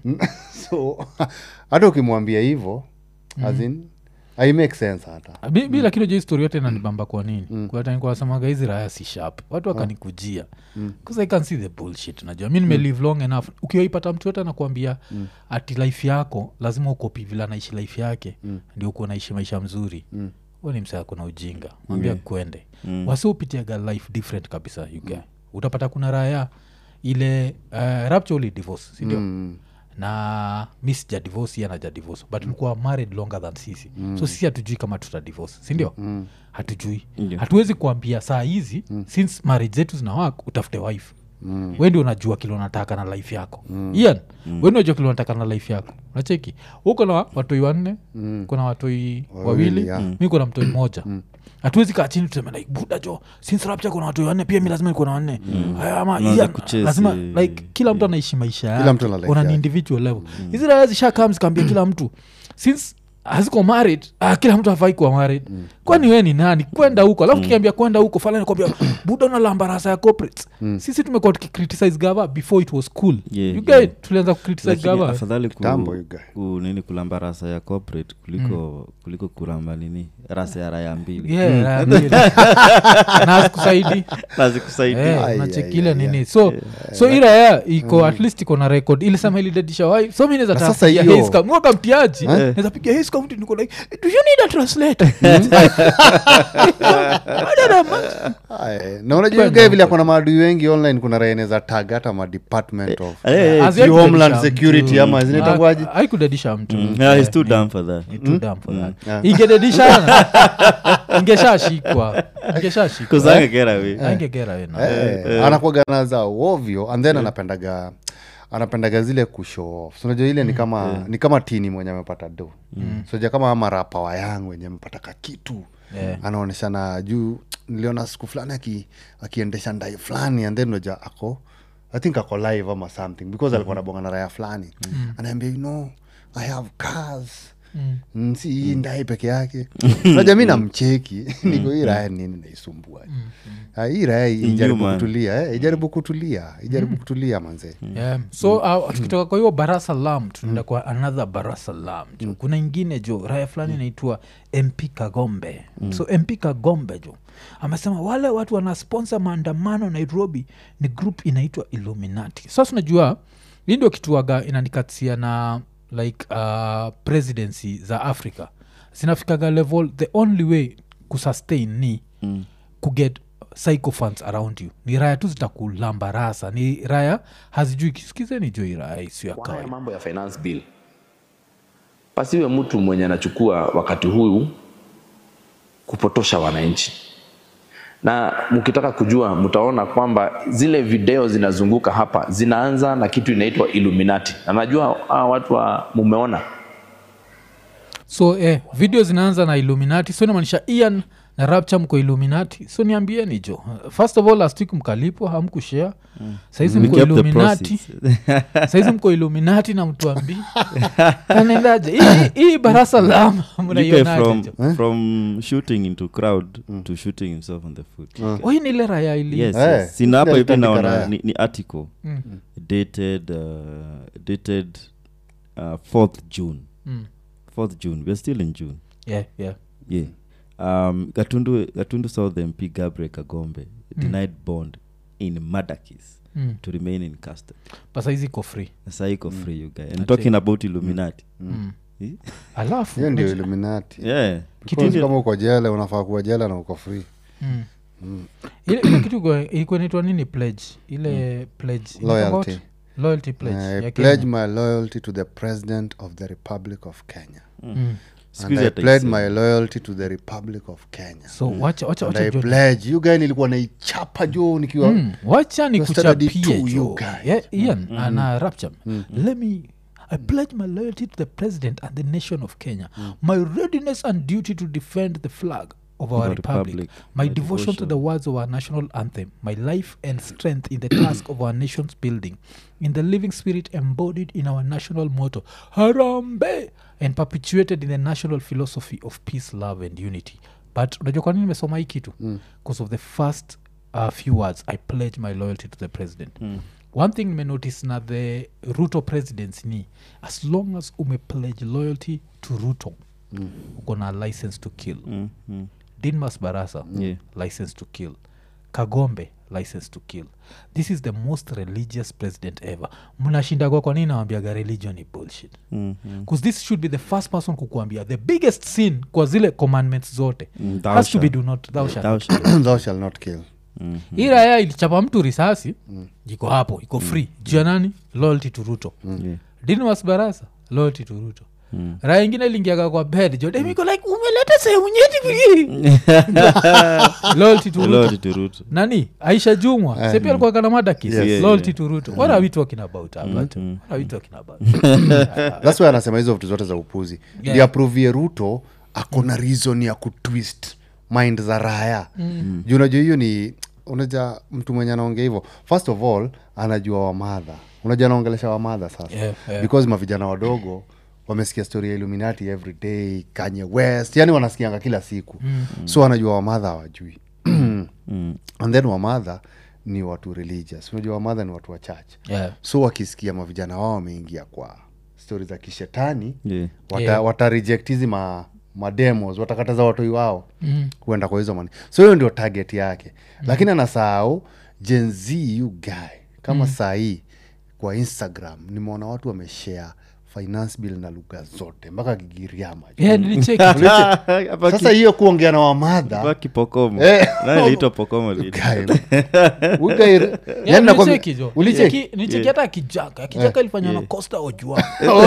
so hata ukimwambia hivo azin i make sense hata Bi- bi lakini jo histori yote nanibamba kwa nini kuatanikuwasemaga hizi raya si sharp watu wakanikujia bcause i can see the bullshit najua mi nimelive long enough ukiwaipata mtu yote anakuambia ati life yako lazima ukopi vile anaishi life yake ndio ukuwa naishi maisha mzuri huo ni msaa kuna ujinga mwambia kwende wasi upitiaga life different kabisa you guy utapata kuna raya ile uh, rapture uli divorce sindio Mm. na mi sija divorce yeye anaja divorce but tulikuwa married longer than sisi so sisi hatujui kama tuta divorce sindio mm. hatujui Ndio. hatuwezi kuambia saa hizi mm. since marriage zetu zinawak utafute wife mm. wendi unajua kile unataka na life yako mm. ian mm. wendi unajua kile unataka na life yako nacheki huko na watoi wanne mm. kuna watoi wawili yeah. mi kuna mtoi moja hatuwezi kaa chini tuseme like buda jo since rapture kuna watoi wanne pia mi lazima nikuwa na wanne Aya, ama Unaanza Ian, kuchase, lazima eh, like kila mtu anaishi maisha Kila mtu ana yake life on an yake. individual level hizi raya zishakam zikaambia kila mtu since haziko married ah, kila mtu afai kuwa married kwani we ni nani kwenda huko alafu kiambia kwenda huko falani kwambia buda una lambarasa ya corporates sisi tumekuwa tukicriticize gava before it was cool Yeah, you yeah. guys tulianza kucriticize lakini gava afadhali ku, Kitambo, you guy. ku, nini kulamba rasa ya corporate kuliko kuliko kuramba nini rasa ya raya mbili Yeah, raya mbili. na asikusaidi nazikusaidia Ai, nachekile ai, ai, nini so so iraya iko at least iko na record ilisema ilidadisha wai so mi Na sasa hiyo- nezapiga mtiaji naweza piga his county niko like do you need a translator I don't know, man. Aye, na unajua hiyo guy vile akona maadui wengi online kuna raeneza tag hata ma department of Eh, eh, Hazi- sijui homeland haikudadisha security mtu. ama zinaitangwaje Ah, haikudadisha mtu mm, yeah, he's too dumb for that Ni too dumb for that. Yeah. ingededishana ingeshashikwa ingeshashikwa Because I can get away. angegera wena Eh, anakuwaga na za ovyo and then anapendaga anapendaga zile kushow off So unajua ile ni kama ni kama tini mwenye amepata do mm. soja kama marapa wa yangu wenye amepata kakitu Yeah. anaoneshana juu niliona siku fulani aki, akiendesha ndai fulani and then unajua ako i think ako live ama something because alikuwa nabonga na raya fulani anaambia you know i have cars Mm, si hii ndai peke yake naja mi namcheki niko hii raya nini naisumbua Ah, hii raya ijaribu Inhuman. kutulia eh, ijaribu kutulia ijaribu kutulia manzee yeah. so uh, tukitoka kwa hiyo barasalam tunaenda kwa another barasalam jo kuna ingine jo raya fulani inaitwa mp kagombe so mp kagombe jo amesema wale watu wanasponsa maandamano nairobi ni group inaitwa illuminati sasa unajua hii ndio kituaga inanikatia na like uh, presidency za africa zinafikaga level the only way kusustain ni mm. kuget psychophants around you ni raya tu zitakulamba rasa ni raya hazijui kisikizeni jo iraya isiyo ya kwa haya kawaida mambo ya finance bill pasiwe mtu mwenye anachukua wakati huu kupotosha wananchi na mkitaka kujua mtaona kwamba zile video zinazunguka hapa zinaanza na kitu inaitwa illuminati na najua hawa watu wa mumeona so eh, video zinaanza na illuminati so inamaanisha ian na rapture mko illuminati so niambieni jo first of all last week mkalipwa hamkushare saizi We mko kept the illuminati proceeds. saizi mko illuminati na mtuambii anaendaje Hii- hii barasa lama You guy mnaionaje from, jo from shooting into crowd to shooting himself on the foot Oh, hii ni ile raya ili yes, Eh, yes. sina hapa ile hivi alitandika naona raya. ni, ni article dated uh, dated uh, 4th june Mm. 4th june we're still in june yeah, yeah. yeah um, gatundu, gatundu south mp gabriel kagombe denied bond in madakis Mm. to remain in custody Pasa hizi iko free sasa iko free you guy and talking about illuminati mm. Eh? alafu hiyo ndio unajua- illuminati yeah Because kama uko jela unafaa kuwa jela na uko free Mm. ile, ile kitu iko- ilikuwa inaitwa nini pledge ile pledge inaitwa Loyalty. what? loyalty pledge I ya pledge Kenya. my loyalty to the president of the republic of kenya Mm. Siku and hizi i hata pledge isemi. my loyalty to the republic of kenya so wacha wacha and wacha i jo- pledge you guy nilikuwa naichapa jo nikiwa Mm, wacha ni Your standard kuchapie two, jo you guys. Yeah, ian ana rapture let me I pledge my loyalty to the president and the nation of Kenya, my readiness and duty to defend the flag of our Our republic, republic, my, my devotion, to devotion. the words of our national anthem, my life and strength in the task of our nation's building, in the living spirit embodied in our national motto, Harambe, and perpetuated in the national philosophy of peace, love, and unity. But unajua kwa nini nimesoma hii kitu because of the first uh, few words i pledge my loyalty to the president one thing nimenotice na the ruto presidency ni as long as umepledge loyalty to ruto uko na license to kill Mm, mm. dinmas barasa Yeah. license to kill kagombe license to kill this is the most religious president ever mnashindagwa kwa nini nawambiaga religion ni bullshit Mm, mm. bcause this should be the first person kukuambia the biggest sin kwa zile commandments zote Mm, thou has to be shalt. do not thou shalt Thou not shalt. thou shall not kill Mm, hii raya ilichapa mtu risasi iko hapo iko free juu ya nani loyalty to ruto yeah. dinwas barasa loyalty to ruto Mm. raya ingine iliingiaga kwa bed jodemiko like umeleta sehemu nyeti vii loyalty to ruto Lord to root. nani aisha jumwa Eh. sepi alikuwa kana madakis Yes. Yeah, loyalty yeah. to ruto what are we talking about Albert? mm. what are we talking about thats why anasema hizo vitu zote za upuzi Yeah. yeah. diaprovie ruto akona reason ya kutwist mind za raya mm. juu unajua hiyo ni unaja mtu mwenye anaongea hivyo first of all anajua wamadha unajua anaongelesha wamadha sasa Yeah, yeah. because mavijana wadogo wamesikia story ya illuminati every day kanye west yani wanasikianga kila siku mm. so anajua wamadha hawajui Mm. and then wamadha ni watu religious unajua wamadha ni watu wa church yeah. so wakisikia mavijana wao wameingia kwa stori za kishetani Yeah. wata, Yeah. wata reject hizi ma, mademos watakataza watoi wao Mm. kuenda kwa hizo mani so hiyo ndio target yake mm. lakini anasahau jenz you guy kama mm. saa hii kwa instagram nimeona watu wameshare finance bill na lugha zote mpaka kigiriama Yeah, nilicheki Hapa sasa ki- hiyo kuongea na wamadha hapa kipokomo Eh. Nani aliitwa pokomo lini? Yeah, nilicheki jo. ulicheki Nilicheki- nilicheki hata kijaka kijaka ilifanywa na Yeah. costa ojuang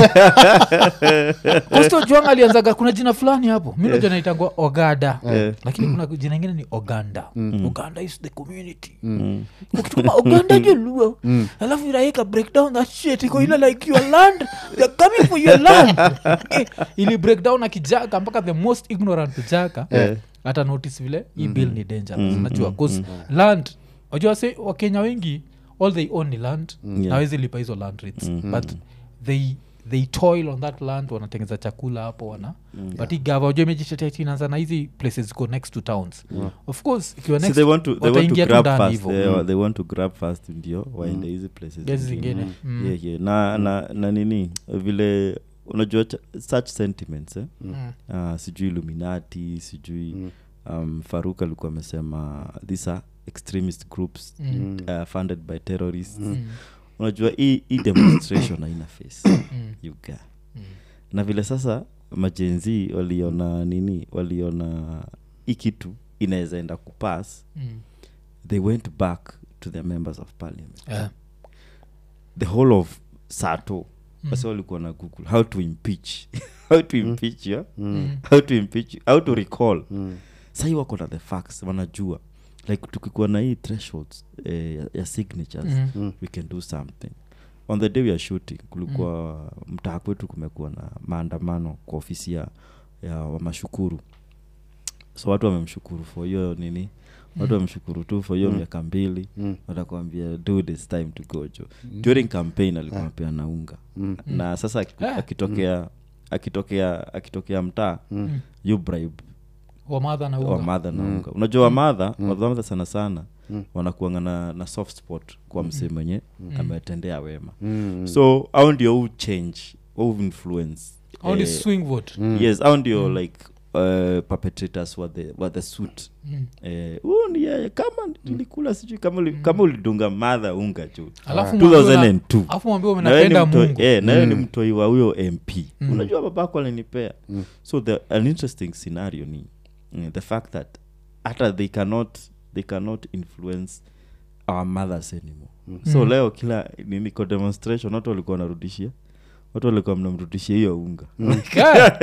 costa ojuang alianzaga kuna jina fulani hapo mi najua naitangwa ogada Yeah. lakini kuna jina ingine ni oganda oganda is the community ukituma oganda joluo alafu iraika break down that shit iko ile like your land they're coming for your land Eh, ili break down na kijaka mpaka the most ignorant kijaka Yeah. hata notice vile hii bill ni dangerous unajua bcause land wajua se wakenya wengi all they own ni land Yeah. nawezi lipa hizo land rates but they they toil on that land wanatengeza chakula hapo wana but hii gava wajua imejishetinaanza na hizi places ziko next to towns of course ikiwa See, next they want to, they want to wataingia tu grab ndani fast hivo they, they want to grab fast ndio waende hizi places gezi zingine. zingine Mm. yeah, yeah. na, na, na nini vile unajua cha- such sentiments eh? Mm. uh, sijui illuminati sijui um, faruk alikuwa amesema these are extremist groups Mm. uh, funded by terrorists unajua hii hii demonstration haina face you get. na vile sasa majenzi waliona nini waliona hii kitu inaweza enda kupass Mm. they went back to their members of parliament Yeah. the whole of sato basi walikuwa na google how to impeach how to impeach yeah? how to impeach how to recall sahii wako na the facts wanajua like tukikuwa na hii thresholds eh, ya, ya signatures Mm. we can do something on the day we are shooting kulikuwa mm. mtaa kwetu kumekuwa na maandamano kwa ofisi ya, ya wamashukuru so watu wamemshukuru for hiyo nini watu wamemshukuru tu for hiyo miaka mbili Mm. watakwambia dude it's time to go jo during campaign alikuwa pea na unga na sasa aki- Ah. akitokea akitokea akitokea mtaa you bribe wamadha na unga wamadha na unga unajua wamadha wamadha sana sana wanakuanga na, na soft spot kwa msee mwenye ametendea wema so au ndio u change au influence au ni eh, swing vote yes au ndio like uh, perpetrators were the, were the suit eh, huyu ni yeye kama nilikula sijui kama, uli, kama ulidunga madha unga juu Alafu mwambie una- 2002 alafu mwambie Na wewe ni unapenda mtoi- mungu eh, na wewe ni mtoi wa huyo mp unajua babako alinipea so the, an interesting scenario ni mm, the fact that hata they cannot they cannot influence our mothers anymore so leo kila nini kwa demonstration watu walikuwa wanarudishia watu walikuwa mnamrudishia hiyo unga Yeah.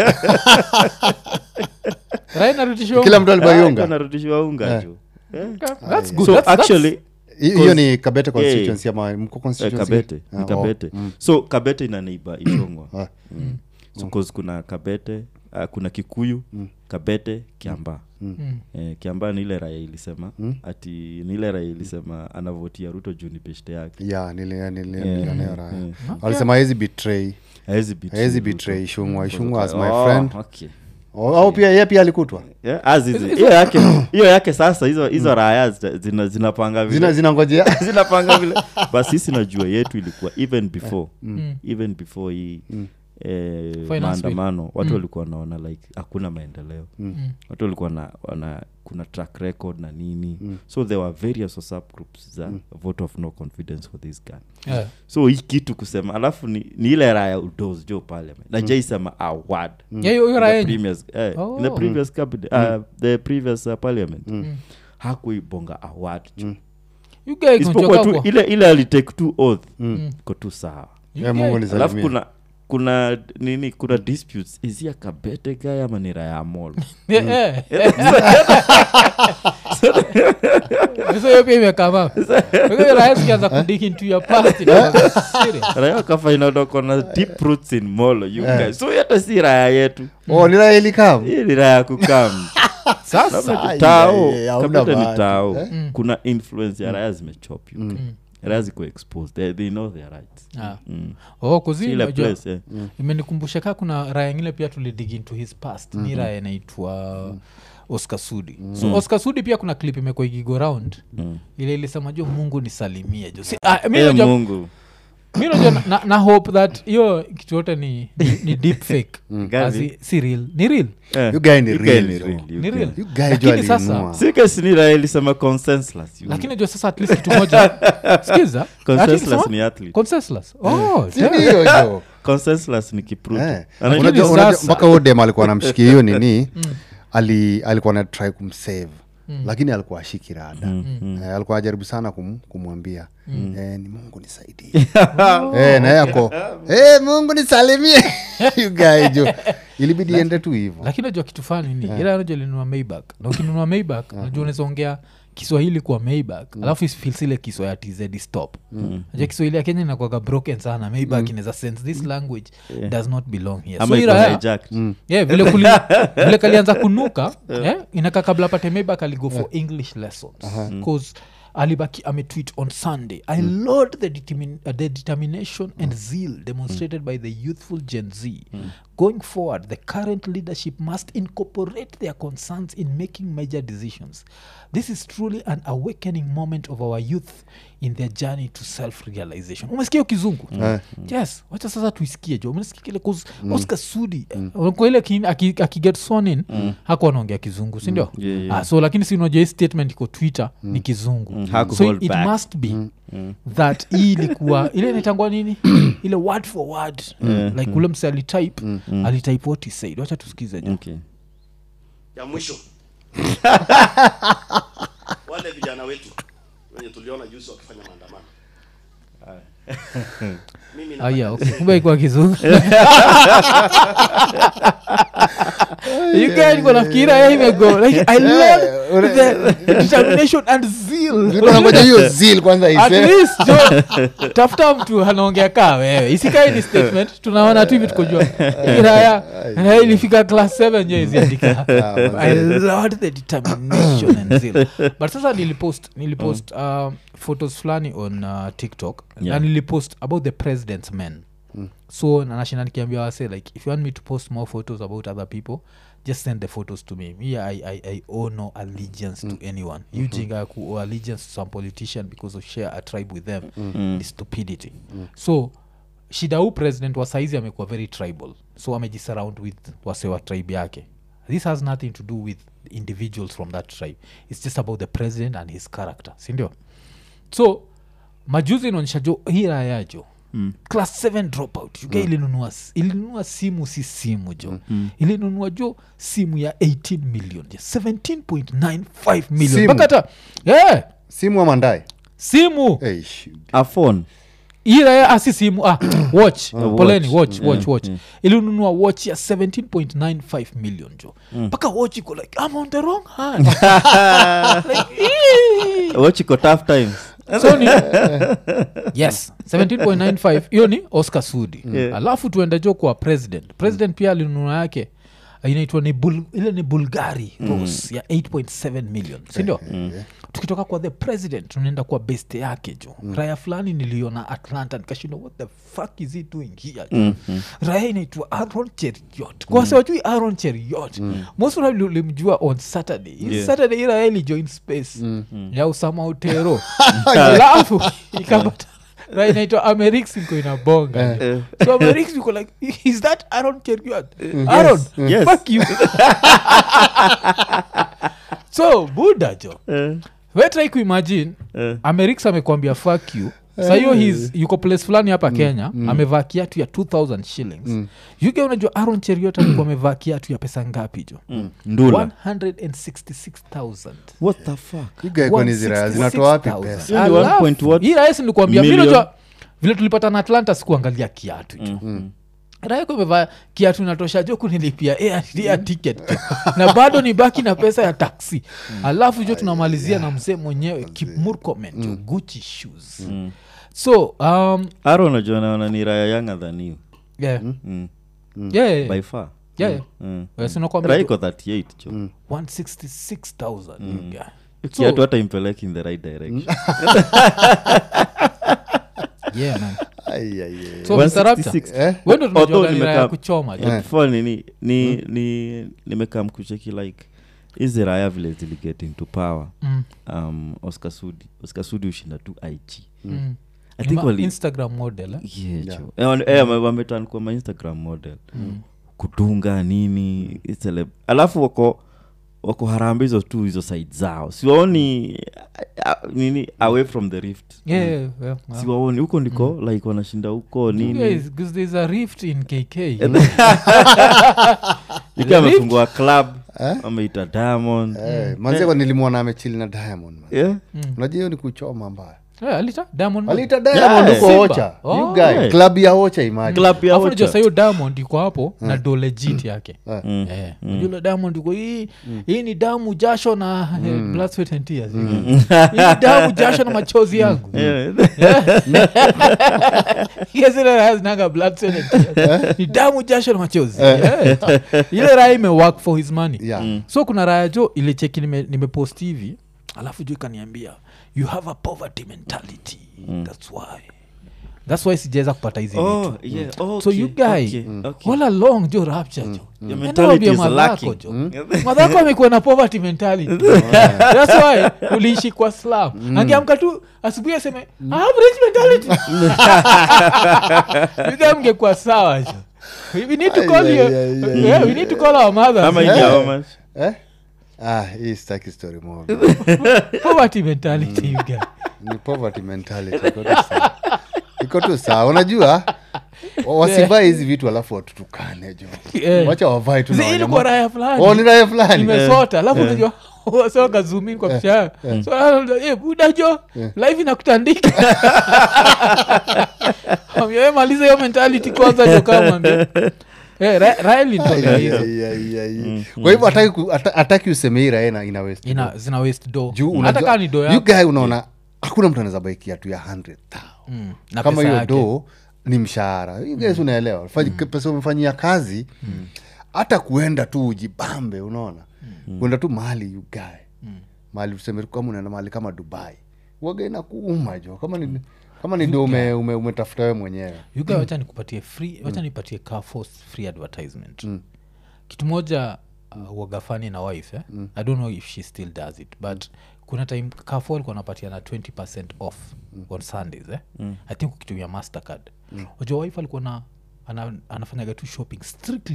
Right, narudishiwa kila unga. mtu Ah, alibayunga anarudishiwa unga juu Eh. That's good. so That's- that's- actually hiyo ni kabete constituency ama mko eh, constituency kabete Ah, ni oh. kabete so kabete ina neiba ishongwa Ah. mm. so cause kuna kabete uh, kuna kikuyu kabete kiamba eh, kiamba ni ile raya ilisema ati ni ile raya ilisema anavotia ruto juu ni beshte yake ya nili- nili- Yeah. nilionea raya Yeah. alisema hawezi betray Haezi betray hawezi Ruto. betray ishungwa ishungwa as my Oh, friend okay. Oh, au pia yeye pia alikutwa Yeah, as is- hiyo yake hiyo yake sasa hizo hizo raya zita- zina- zinapanga vile zina zinangojea zinapanga vile but sisi najua yetu ilikuwa even before even before hii eh, Finance maandamano watu walikuwa wanaona like hakuna maendeleo watu walikuwa na, wana kuna track record na nini so there were various whatsapp groups za vote of no confidence for this guy Yeah. so hii kitu kusema alafu ni, ni ile raya udos jo parliament na jaisema award Yeah, hiyo- hiyo in raya the yenyu. previous, eh, in the Oh. previous cabinet, uh, the previous uh, parliament hakuibonga award jo You guys isipokuwa mnachoka tu kwa- ile ile alitake tu oath iko tu sawa You Yeah, guys- Mungu alafu nisalimie. kuna kuna nini kuna disputes izia kabete gaya ama ni raya mol Yeah, yeah. So hiyo pia imekama rahasikianza kudik into your past it was serious. raya wakafainadoko na deep roots in molo you guys so hata si raya yetu oh ni raya ilikam hii ni raya kukam Sasa, tao yeah, yeah, hauna kabete ni bahati. tao kuna influence ya raya zimechop you raya ziko exposed they, they know their rights Ah. mm. Oh, 'cause Si hii ile unajua- place eh. imenikumbusha kaa kuna raya ingine pia tulidig into his past ni raya inaitwa oscar sudi so oscar sudi pia kuna clip imekuwa ikigo round ile ilisema jo mungu nisalimie jo si, ah, mi Eh, najua- mungu mi najua na, na, na hope that hiyo kitu yote ni, ni, ni deep fake Gavi. Asi- si real ni real Eh, You guy ni you real, guy ni jo. real, you Ni guy. real. You guy Lakini jo sasa- alinunua. sikasinira ilisema consensus you lakini najua sasa at least kitu moja skiza consensus ni athlete consensus oh, Si ndio jo consensus ni kipruto Eh. Anajua- Unajua- Lakini unajua sasa- mpaka huyo dem alikuwa namshikia hiyo nini ali alikuwa na try kumsave lakini alikuwa ashiki rada eh, alikuwa ajaribu sana kum, kumwambia eh, ni mungu nisaidie eh, naye ako eh, mungu nisalimie You guy jo ilibidi iende tu hivo lakini najua kitu fani ni ila najua linunua maybak na ukinunua maybak najua unaweza ongea kiswahili kwa maybak alafu isfilsile kiswa ya tz stop najua kiswahili ya kenya inakwaga broken sana maybak inaweza sense this language does not belong here ama so iko ila ya- hijacked. yeah, vile, kuli, vile kalianza kunuka yeah, inaka kabla apate maybak aligo for english lessons bcause alibaki ametweet on sunday i laud the, determin uh, the determination and zeal demonstrated by the youthful gen z going forward the current leadership must incorporate their concerns in making major decisions this is truly an awakening moment of our youth in their journey to self-realization umesikia hiyo kizungu yes wacha sasa tuisikie jo umesikia kile kuz oscar sudi uh, kwa ile kin- aki- akiget sworn in hakuwa anaongea kizungu sindio Yeah, yeah. Ah, so lakini si unajua hii statement iko twitter ni kizungu Haku so hold it back. must be that hii ilikuwa ile inaitangwa nini ile word for word like ule mse alitype alitype what he said wacha tusikize jo Okay. ya mwisho wale vijana wetu wenye tuliona juzi wakifanya maandamano mimi nataka aya niseme- kumbe ikuwa kizungu yukaiko nafikira ya imego like i love the determination and zeal nangoja hiyo zil kwanza at ise least jo tafuta mtu anaongea kaa wewe isikai ni statement tunaona tu hivi tukojua iraya raya ilifika class 7 jo iziandika i love the determination and zeal but sasa nilipost nilipost uh, photos fulani on uh, tiktok Yeah. na nilipost about the president's men so nanashinda nikiambia wase like if you want me to post more photos about other people just send the photos to me me i, I, I owe no allegiance to anyone you jinga ku owe allegiance to some politician because of share a tribe with them ni stupidity so shida huu president wa saizi amekuwa very tribal so amejisurround with wase wa tribe yake this has nothing to do with individuals from that tribe it's just about the president and his character sindio so majuzi inaonyesha jo hii raya jo mm. class 7 dropout uga mm. ilinunua s- ilinunua simu si simu jo mm. ilinunua jo simu ya 18 million jo 17.95 million Simu? mpaka hata yeah, simu amandai simu hey, shoot. a phone ira asi simu ah, watch watch. poleni watch Mm, watch yeah, watch yeah. ilinunua watch ya 17.95 million jo mpaka watch iko like i'm on the wrong hand like, "Ee." watch iko tough times so ni yes 17.95 hiyo ni oscar sudi Yeah. alafu tuende jo kwa president president pia alinunua yake inaitwa ni Bul- ile ni bulgari rose ya 8.7 million sindio tukitoka kwa the president tunaenda kwa beste yake jo raya fulani niliona atlanta nikashinda what the fuck is he doing here jo raya inaitwa aron cheriot kwase wajui aron cheriot most probably ulimjua on saturday Hii Yeah. saturday hii raya ilijoin space ya usama utero alafu ikapata right naitwa amerix iko inabonga so amerix iko like is that aron cheriot aron Yes. fuck you so buda jo wetrai kuimagine Eh. amerix amekwambia fuck you sa hiyo his yuko place fulani hapa kenya amevaa kiatu ya 2000 shillings yuge unajua aron cheriot alikuwa amevaa kiatu ya pesa ngapi jo ndula 166000 what the fuck You guy kwani zira zinatoa wapi 166,000. pesa Hiyo ni one Alafu, point what? hii rahisi nikuambia Million? minajua vile tulipata na atlanta sikuangalia kiatu jo raiko imevaa kiatu natosha jo kunilipia air, air ticket jo. na bado ni baki na pesa ya taksi alafu jo tunamalizia na mzee mwenyewe kipmurkomen jo gucci shoes so um, aro najua naona ni raya younger than you yeah. mm. Yeah, yeah, by yeah. far Yeah, yeah. mm. Well, sinakwambia raiko jo, 38 jo 166,000 yeah. kiatu hata impeleki in the right direction Yeah, man. Ai, ai, ai. so Mr. Raptor, 166. Eh? wewe ndo tunajua Although gari raya nimekaa- ya kuchoma jo. before nini ni ni nimekaa mkucheki like hizi raya vile ziliget into power Mm, um, oscar sudi oscar sudi ushinda tu ig mm. i think Ma- wali instagram model eh? yeah, jo. Eh, wan- eh, wame- wameturn kwa ma instagram model kutunga nini celeb alafu wako wako haramba hizo tu hizo side zao siwaoni ah, ah, nini away from the rift Yeah, yeah, yeah, yeah. siwaoni huko ndiko like wanashinda huko nini Guys, 'cause there's a rift in kk ikiwa amefungua club ameita diamond Eh, manzeko nilimwona amechili na diamond man. yeah? unajua hiyo ni kuchoma mbaya Yeah, alita diamond aliita diamond Yeah. huko Simba. ocha Oh. You guy, Yeah. club ya ocha imagine. club ya Alafu unajua Ocha. saa hiyo diamond iko hapo na do legit yake Mm. Eh, unajua ile diamond iko hii hii ni damu jasho na eh, blood sweat and tears hii ni damu jasho na machozi yangu Yeah. Hiyo zile raha zinanga blood sweat and tears. ni damu jasho na machozi Yeah. ile raha imework for his money Yeah. so kuna raya jo ile cheki nime- nimepost hivi alafu jo ikaniambia you have a poverty mentality thats why thats why sijaweza kupata hizi Oh, vitu yeah, so okay, you guy okay, okay. all along jo rapture jo Your Enda mentality waambie is madhako lacking. jo madhako amekuwa na poverty mentality thats why uliishi kwa slam angeamka tu asubuhi aseme I have rich mentality You guy mngekuwa sawa jo we need to call Ay, you ay, ay, ay, yeah, we need to call our mothers ama hii how much? Eh? Ah, hii sitaki story moja poverty mentality you guy ni poverty mentality iko tu sawa. iko tu sawa unajua wa- wasivae hizi vitu alafu watutukane jo Eh. wacha wavae tu na Zi- ilikuwa wanyama- raya Oh, fulani ni raya fulani imesota alafu unajua wasoka zumin kwa picha so eh, buda jo live inakutandika Ambia, maliza hiyo mentality kwanza jo kama Eh, Ra- Rael nitolea Ai, hizo ai, ai, ai. kwa hivyo hataki ku- hata- hataki useme hii raena ina waste ina zina waste do juu hata unajua- kaa ni do you yako guy unaona hakuna mtu anaweza bai kiatu ya 100 Mm, na kama pesa hiyo yake. do ni mshahara You guys unaelewa Fanyi- pesa umefanyia kazi hata kuenda tu ujibambe unaona kuenda tu mahali you guy mahali tuseme tu kama unaenda mahali kama dubai waga inakuuma jo kama ni kama ni do ume, ume, umetafuta we mwenyewe You guy, wacha nikupatie free wacha nipatie Carrefour's free advertisement kitu moja uh, wagafani na wife eh? i don't know if she still does it but kuna time Carrefour alikuwa anapatia na 20 off on sundays eh? i think ukitumia mastercard mm. wajua wife alikuwa na ana, anafanyaga tu shopping strictly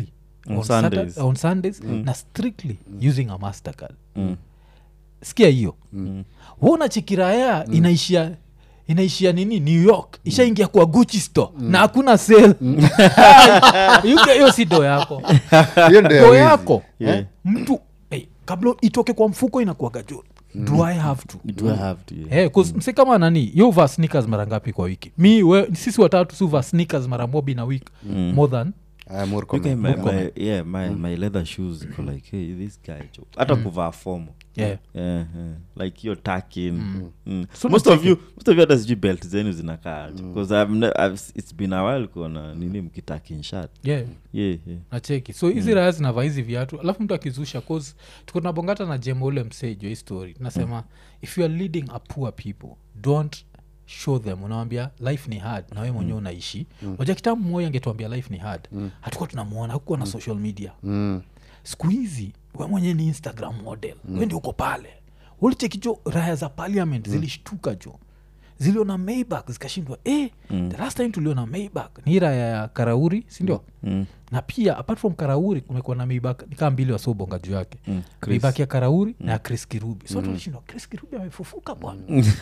On on Sundays. Saturday- on sundays na strictly using a mastercard Mm. sikia hiyo mm. wona chekiraya inaishia inaishia nini new york ishaingia kwa gucci store na hakuna sale Yuke, hiyo si do yako hiyo ndio ya do wizi. yako Yeah. eh, mtu hey, kabla itoke kwa mfuko inakuaga jo do i have to Do I have to, yeah. Hey, msi kama nani yo uvaa sneakers mara ngapi kwa wiki mi we, sisi watatu si uvaa sneakers mara mobi na wik more than Ah, Murkomen. Okay, my, Murkomen. my, yeah, my, my leather shoes iko like hey, this guy jo hata kuvaa fomo yeah. yeah, yeah. like you're taking mm. So most not of you most of you hata sijui belt zenu zinakaa because I've, ne- I've, it's been a while kuona nini mkitaking shirt yeah yeah, yeah. nacheki so hizi raya zinavaa hizi viatu alafu mtu akizusha cause tuko tunabongata na jemo ule msejo hii story tunasema if you are leading a poor people don't show them unawambia life ni hard na we mwenyewe unaishi waja kitambu moyo angetuambia life ni hard hatukuwa tunamwona hakukuwa na social media Mm. siku hizi we mwenyewe ni instagram model we ndi uko pale ulichekijo raya za parliament zilishtuka jo ziliona maybak zikashindwa eh, the last time tuliona maybak ni hii raya ya karauri sindio Mm. na pia apart from karauri kumekuwa na maybak nikaa mbili wasiobonga juu yake Mm. Chris. maybak ya karauri na ya chris kirubi so tulishindwa chris kirubi amefufuka bwana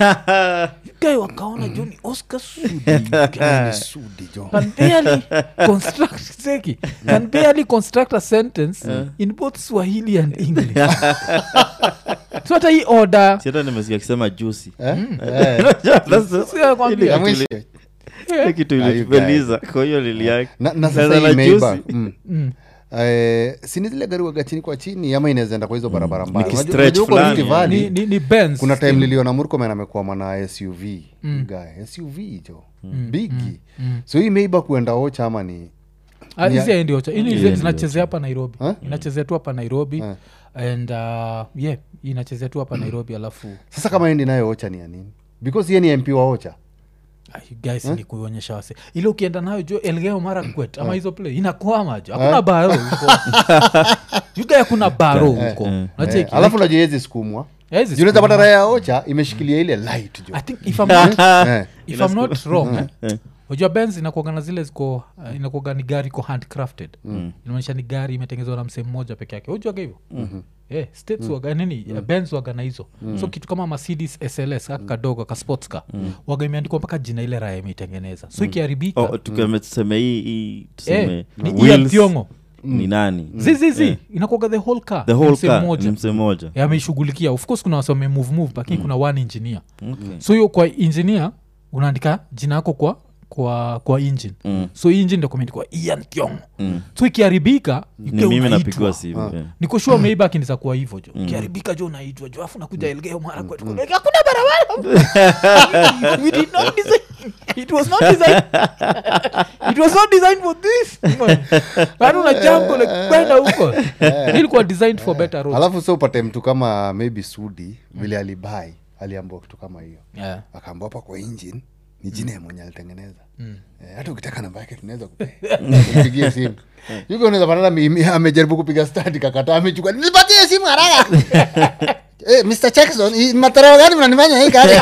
gae wakaona jo ni oscar sudi Ni sudi jo can barely construct seki can barely construct a sentence in both swahili and english so hata hii order Si hata nimesikia akisema jusi Eh? Eh. si nakwambia, Ya mwisho. kitu Ah, you ilipeliza kwa hiyo lili yake na, na Sasa sasa na hii Maybach, juzi. mm. Mm. Eh, sini zile gari waga chini kwa chini ama inawezaenda kwa hizo barabara mbaya Unajua- Nikistretch unajua huko fulani, Rift Valley, ni, ni, ni Benz kuna time still. niliona murkomen amekwama na suv guy suv jo bigi so hii meiba kuenda ocha ama ni Ah, Ni- hizi haendi Ocha. Hii ni Hii zile haendi zinachezea hapa nairobi Huh? inachezea tu hapa nairobi Eh. and uh, yeah inachezea tu hapa nairobi alafu sasa kama endi nayo ocha ni ya nini because ye ni mp wa ocha ah, you guys ni kuonyesha wase ile ukienda nayo jo elgeo mara kwet ama hizo play inakwama jo hakuna baro huko yuga hakuna baro huko Eh, nacheki alafu najua yezi sukumwa Haiwezi junaweza pata sukuma. raya ya ocha imeshikilia ile light jo i think if I'm not, Eh. if I'm not wrong eh, unajua benz inakuaga na zile ziko uh, inakuaga ni gari iko handcrafted inaonyesha ni gari imetengenezwa na msehemu moja peke yake ujuaga hivyo Eh, states waga nini mm. benz waga na hizo so kitu kama mercedes sls aka kadogo ka sports car waga imeandikwa mpaka jina ile raya imeitengeneza so ikiharibika oh, tukame tuseme hii hii tuseme Eh, ni wheels Ian Thiongo. ni nani zizizi Eh. inakuaga the whole car the whole msehemu car moja ni msee moja Eh, ameishughulikia of course kuna wase wamemove move lakini kuna one engineer Okay. so hiyo kwa engineer unaandika jina yako kwa kwa kwa engine Mm. so hii engine ndio kumeandikwa ian thiong so ikiharibika ni mimi napigwa simu yeah. nikoshua meiba akiniza kuwa hivyo jo ikiharibika jo unaitwa jo afu nakuja elgeo mara kwetu Like, hakuna barabara we did not design it was not designed it was not designed for this bado una jambo like kwenda huko ilikuwa designed for better roads alafu so upate mtu kama maybe sudi vile alibai aliambua kitu kama hiyo yeah. akaambua hapa kwa engine ni jina ya mwenye alitengeneza Eh, hata ukitaka namba yake tunaweza kupigia simu yuko unaweza patana mimi amejaribu kupiga stadi kakata amechukua nipatie simu haraka Eh, Mr. Jackson, hii matarao gani mnanifanya hii kazi?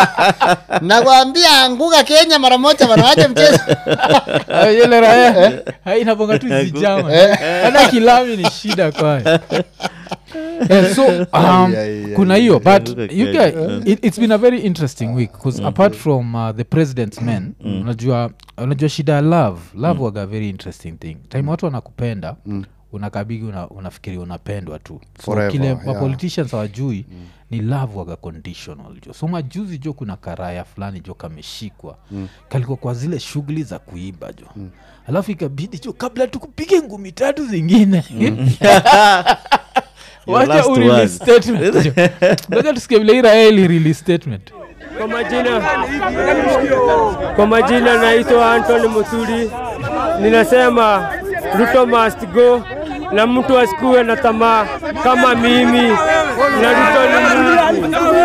Nakwambia anguka Kenya mara moja wanawacha mchezo. Ah, ile raya inabonga tu zijama hata kilami ni shida kwayo Eh, so um, Ai, ai, ai, kuna hiyo but Look at you Kenya. guy, it, it's been a very interesting week because apart from uh, the president's men unajua unajua shida ya love love waga very interesting thing time watu wanakupenda unakabigi una, unafikiri unapendwa tu so Forever, kile yeah. mapoliticians hawajui ni love waga conditional jo so majuzi jo kuna karaya fulani jo kameshikwa kalikuwa kwa zile shughuli za kuiba jo alafu ikabidi jo kabla tukupige ngumi tatu zingine Your wacha last urelease word. statement jo. ngoja tusikie vile iraeli release statement Kwa majina, kwa majina naitwa Anthony Musuri. Ninasema Ruto must go na mtu asikuwe na tamaa kama mimi na Ruto ni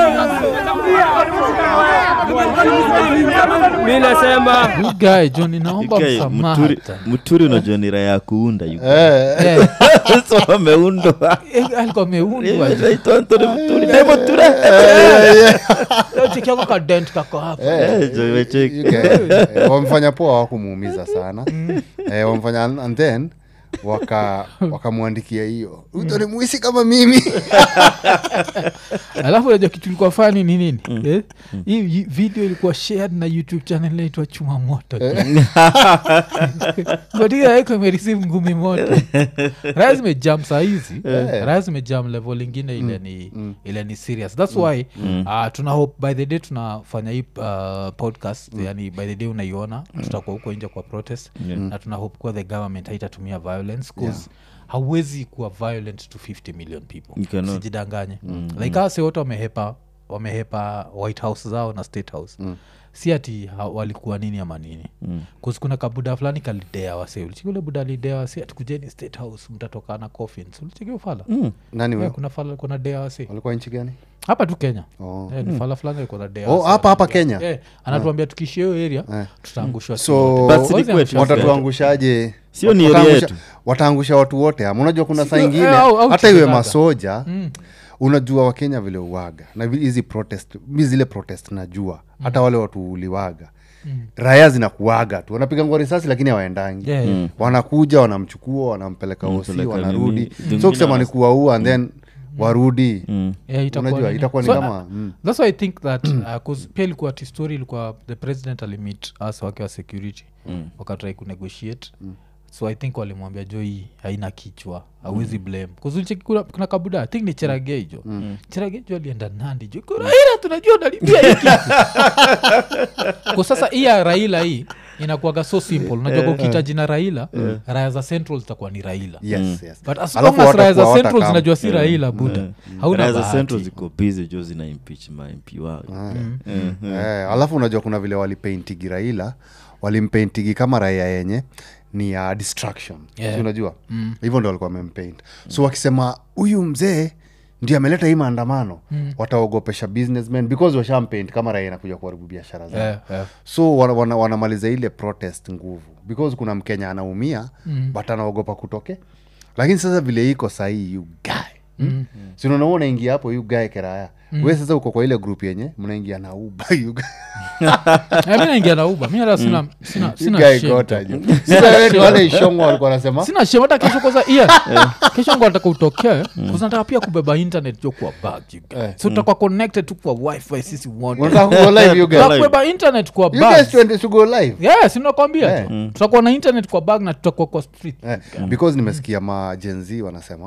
Mungu. Mi nasema You guy jo ninaomba Guy, msamaha Muturi- hata. muturi unajua ni raya ya kuunda you guys. Eh, Eh, so wameundwa eh, alikuwa ameundwa jo. Naitwa Anthony Muturi. Dai Muturi. Leo cheki yako kadent kako hapa Eh, jo, imecheki. you guys, eh, wamfanya poa wakumuumiza sana eh, wamfanya and then waka wakamwandikia hiyo ruto ni mwisi kama mimi alafu najua kitu ilikuwa fani ni nini eh? hii hii video ilikuwa shared na youtube channel inaitwa chuma moto gotiaeko imereceive ngumi moto raya zimejam sahizi raya zimejam level ingine ile ni ile ni serious thats why uh, tuna hope by the day tunafanya hii uh, podcast yani by the day unaiona tutakuwa huko nje kwa protest na tuna hope kuwa the government haitatumia violence cause hauwezi kuwa violent to 50 million people You cannot. sijidanganye mm, like mm. wote wamehepa wamehepa white house zao na state house mm si ati ha- walikuwa nini ama nini mm. kuna kabuda fulani kalidea wase ulichiki ule buda alidea wase atikujeni state house mtatoka na coffins ulichiki ufala mm. nani yeah, we kuna fala kuna dea wase walikuwa nchi gani hapa tu kenya Oh. Eh, ni fala fulani alikuwa na dea Oh, wase. hapa- hapa Kenya? Eh, anatuambia tukishia hiyo area tutaangushwa So, But si ni kwetu. watatuangushaje Sio ni Wataangusha- area yetu. wataangusha watu wote ama unajua kuna saa Sio, ingine eh, au- au hata iwe Chicago. masoja unajua wakenya vile uwaga na vi- hizi protest mi zile protest najua hata wale watu uliwaga raya zinakuaga tu wanapiga ngwa risasi lakini hawaendangi Yeah, yeah. wanakuja wanamchukua wanampeleka osi Wanampeleka wanarudi nini, so zingine kusema ni wana- kuwaua and then warudi Yeah, itakuwa unajua nini? itakuwa ni So, kama uh, mm. thats why i think that uh, 'cause pia ilikuwa ti story ilikuwa the president alimit us wake wa security mm. wakatrai kunegotiate mm so i think walimwambia jo hii haina kichwa awezi mm. blame kuzulicheki kuna, kuna kabuda i think ni cheragei jo mm. cheragei jo alienda nandi jo "Ko raila tunajua unalipia hii kitu kwa sasa hii ya raila hii inakuaga so simple unajua kwa ukihitaji na raila raya za central zitakuwa ni raila yes, yes. but as Alafu long as raya za watakuwa central watakam- zinajua si raila buda hauna Raya za bahati. central ziko busy jo zina impeach ma mp wao Eh, alafu unajua kuna vile walipeintigi raila walimpaintigi kama raia yenye ni ya distraction Yeah. Si unajua hivyo ndo walikuwa wamempaint so wakisema huyu mzee ndio ameleta hii maandamano wataogopesha businessmen because washampaint kama raia inakuja kuharibu biashara zao Yeah, yeah. so wana, wana, wanamaliza ile protest nguvu because kuna mkenya anaumia mm. but anaogopa kutoke lakini sasa vile iko sahii you guy mm. sinaona unaingia hapo you guy keraya mm. we sasa uko kwa ile group yenye mnaingia na uba you guy. Eh, mi naingia na uba mi hata sina sina You sina guy shame. got aje. Sasa wewe ni wale ishongo walikuwa wanasema sina shame hata kesho kwanza iya kesho ngo nataka utokee nataka pia kubeba internet jo kwa bag you guys. so tutakuwa connected tu kwa wifi sisi wote unataka kugo live you guys Tutaka kubeba internet kwa you bag guys twende to go live yes nakwambia Eh. tu tutakuwa na internet kwa bag na tutakuwa kwa street eh, because nimesikia majenzi wanasema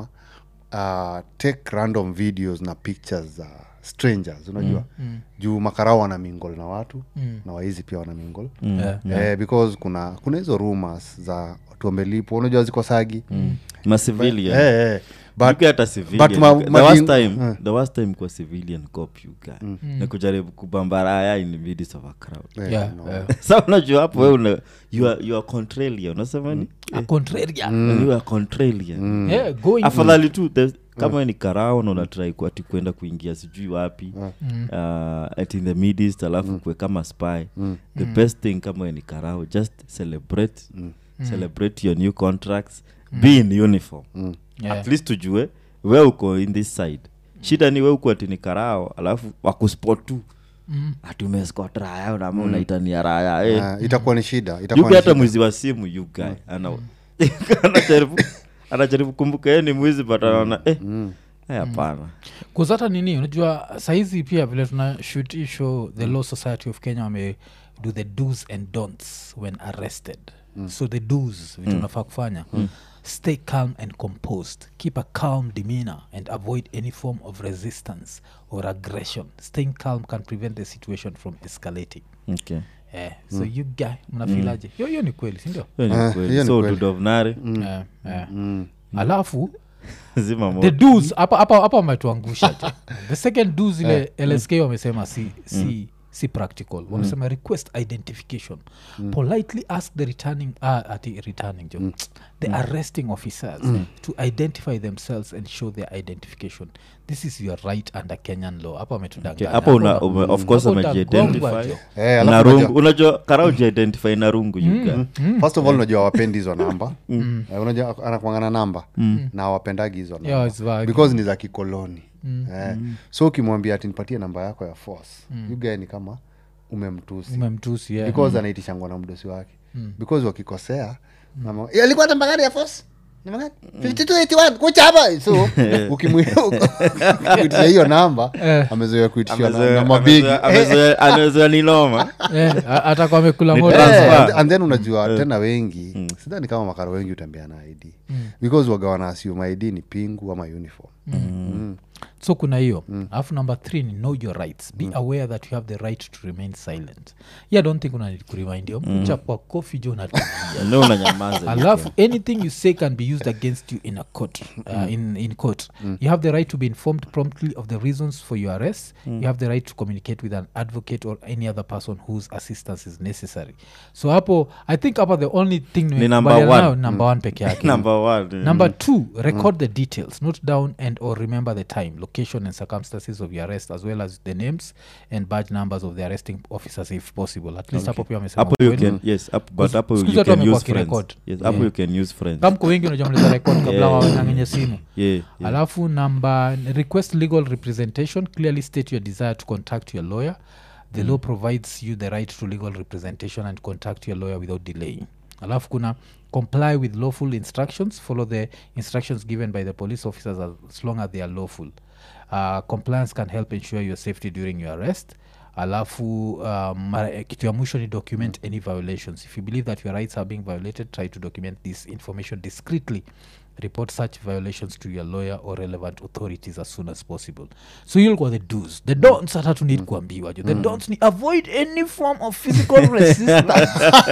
uh, take random videos na pictures za strangers unajua mm. juu makarao wana mingol na watu mm. na waizi pia wana mingol Yeah. eh, because kuna kuna hizo rumors za watu wamelipwa unajua ziko sagi mm. ma civilian eh, eh. But, but hata civilian. but ma- the, ma- worst jing- time, eh. the worst time kwa civilian cop you guy na kujaribu kubambaraya in the midst of a crowd eh, Yeah, no. yeah. sa unajua hapo we una you are, you are contralia unasema ni A contrarian. And you are contralia Yeah, going afadhali tu the- kama ni karao na unatrai ati kwenda kuingia sijui wapi uh, at in the midist alafu kwe kama spy the best thing kama ni karao just celebrate celebrate your new contracts be in uniform Yeah. at least tujue we uko in this side shida ni we uko ati ni karao alafu wakuspot tu ati umescot raya unama unaitania raya eh. Ah, itakuwa ni shida itakuwa yupi ni hata shida. mwizi wa simu you guy ana anajaribu anajaribu kumbuka yeye ni mwizi but anaona eh eh, hapana kuzata nini unajua saizi pia vile tuna shoot hii show the law society of kenya wame do the dos and don'ts when arrested so the dos vitu unafaa kufanya stay calm and composed keep a calm demeanor and avoid any form of resistance or aggression staying calm can prevent the situation from escalating okay Eh, so you guy mnafilaje hiyo hiyo ni kweli sindio hiyo ni Ah, kweli. hiyo ni so kweli. dudovnare Eh, eh. alafu zima the moto dos hapa hapa hapa wametuangusha je. the second dos ile lsk wamesema si si si practical wamesema request identification politely ask the returning ah, ati returning jo the arresting officers to identify themselves and show their identification this is your right under kenyan law hapa Okay, wametudanganya hapo una, Hapo ume, of course hapo utagongwa amejiidentify jo. Eh, alafu na unajua- rungu unajua karau jiidentify na rungu yuga first of all unajua wapendi hizo namba Eh, unajua anakwangana namba na wapendagi hizo Yeah, namba it's vagi. because ni za kikoloni eh, so ukimwambia ati nipatie namba yako ya force you guy ni kama umemtusi umemtusi yeah. because anaitishangwa na mdosi wake because wakikosea nama, "Eh, alikuwa namba gani ya force Namba gani? 5281, kucha hapa so ukimwitisha hiyo namba Eh. amezoea kuitishwa na- Amezoea- na mabigi amezoea- amezoea- amezoea ni noma Eh, a- hata kwa amekula Ni moto. transfer. Eh, and- and then unajua tena wengi sidhani kama makara wengi utembea na id because waga wanaasium id ni pingu ama uniform so kuna hiyo alafu number three ni know your rights be aware that you have the right to remain silent yeah, don't think unanid kuremind yo mchapwa kofi jo natulia no unanyamaza alafu anything you say can be used against you in a court uh, in, in court you have the right to be informed promptly of the reasons for your arrest you have the right to communicate with an advocate or any other person whose assistance is necessary so hapo i think hapa the only thing nimekubaliana number one. nayo number one peke yake number one number two record the details note down and or remember the time location and circumstances of your arrest as well as the names and badge numbers of the arresting officers if possible at least hapo pia wamesema hapo you ukweli. can yes up, but hapo siku you zote can wamekuwa use friends wakirecord. yes hapo Yeah. you can use friends kamko wengi unajua mnaweza record kabla Yeah, waweng'ang'enye simu yeah, yeah. alafu number request legal representation clearly state your desire to contact your lawyer the law provides you the right to legal representation and contact your lawyer without delaying alafu kuna comply with lawful instructions follow the instructions given by the police officers as long as they are lawful uh, compliance can help ensure your safety during your arrest alafu um, mara- eh, kitu ya mwisho ni document any violations if you believe that your rights are being violated try to document this information discreetly report such violations to your lawyer or relevant authorities as soon as possible so you'll the do's the don'ts hata tu need kuambiwa jo the don'ts ni avoid any form of physical resistance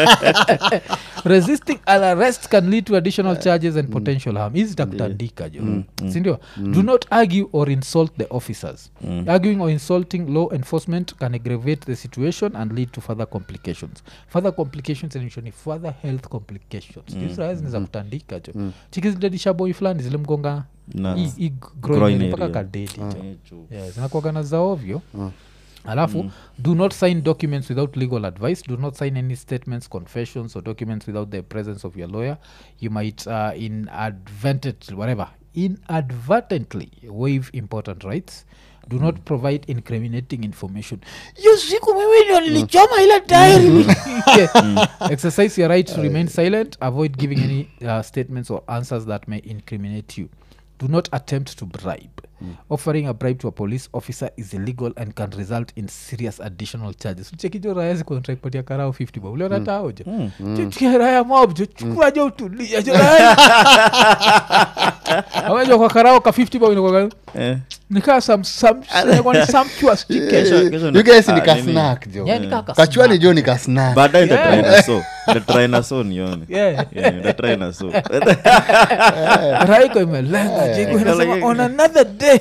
resisting an arrest can lead to additional charges and potential harm hizi takutandika jo sindio do not argue or insult the officers arguing or insulting law enforcement can aggravate the situation and lead to further complications further complications ni further health complications mm. za kutandika jo chikizidadisha boy fulani zilimgonga Na- hii- hii groin groin mpaka area. kadedi jo yeah, zinakuagana za ovyo alafu do not sign documents without legal advice do not sign any statements confessions or documents without the presence of your lawyer you might uh, inadvertently whatever inadvertently waive important rights do not provide incriminating information hiyo siku mimi ndio nilichoma ile tairi Yeah. exercise your right to remain silent avoid giving any uh, statements or answers that may incriminate you do not attempt to bribe offering a bribe to a police officer is illegal and can result in serious additional charges chekijo raya zikontrakipatia karao 50 bob uliona tao jo chukia raya mob jo chukua jo utulia jo raya awajwa kwa karao ka 50 bob inakuwa Eh. nikaa some some inakuwa ni sumptuous chicken Kesho- kesho you guys ni ah, kasnak jo Yeah, ni kaka kachwani jo ni kasnak baadaye Yeah. ntatry na so ntatry na so nione Yeah. Yeah, ntatry na so raiko imelenga jigo inasema on another day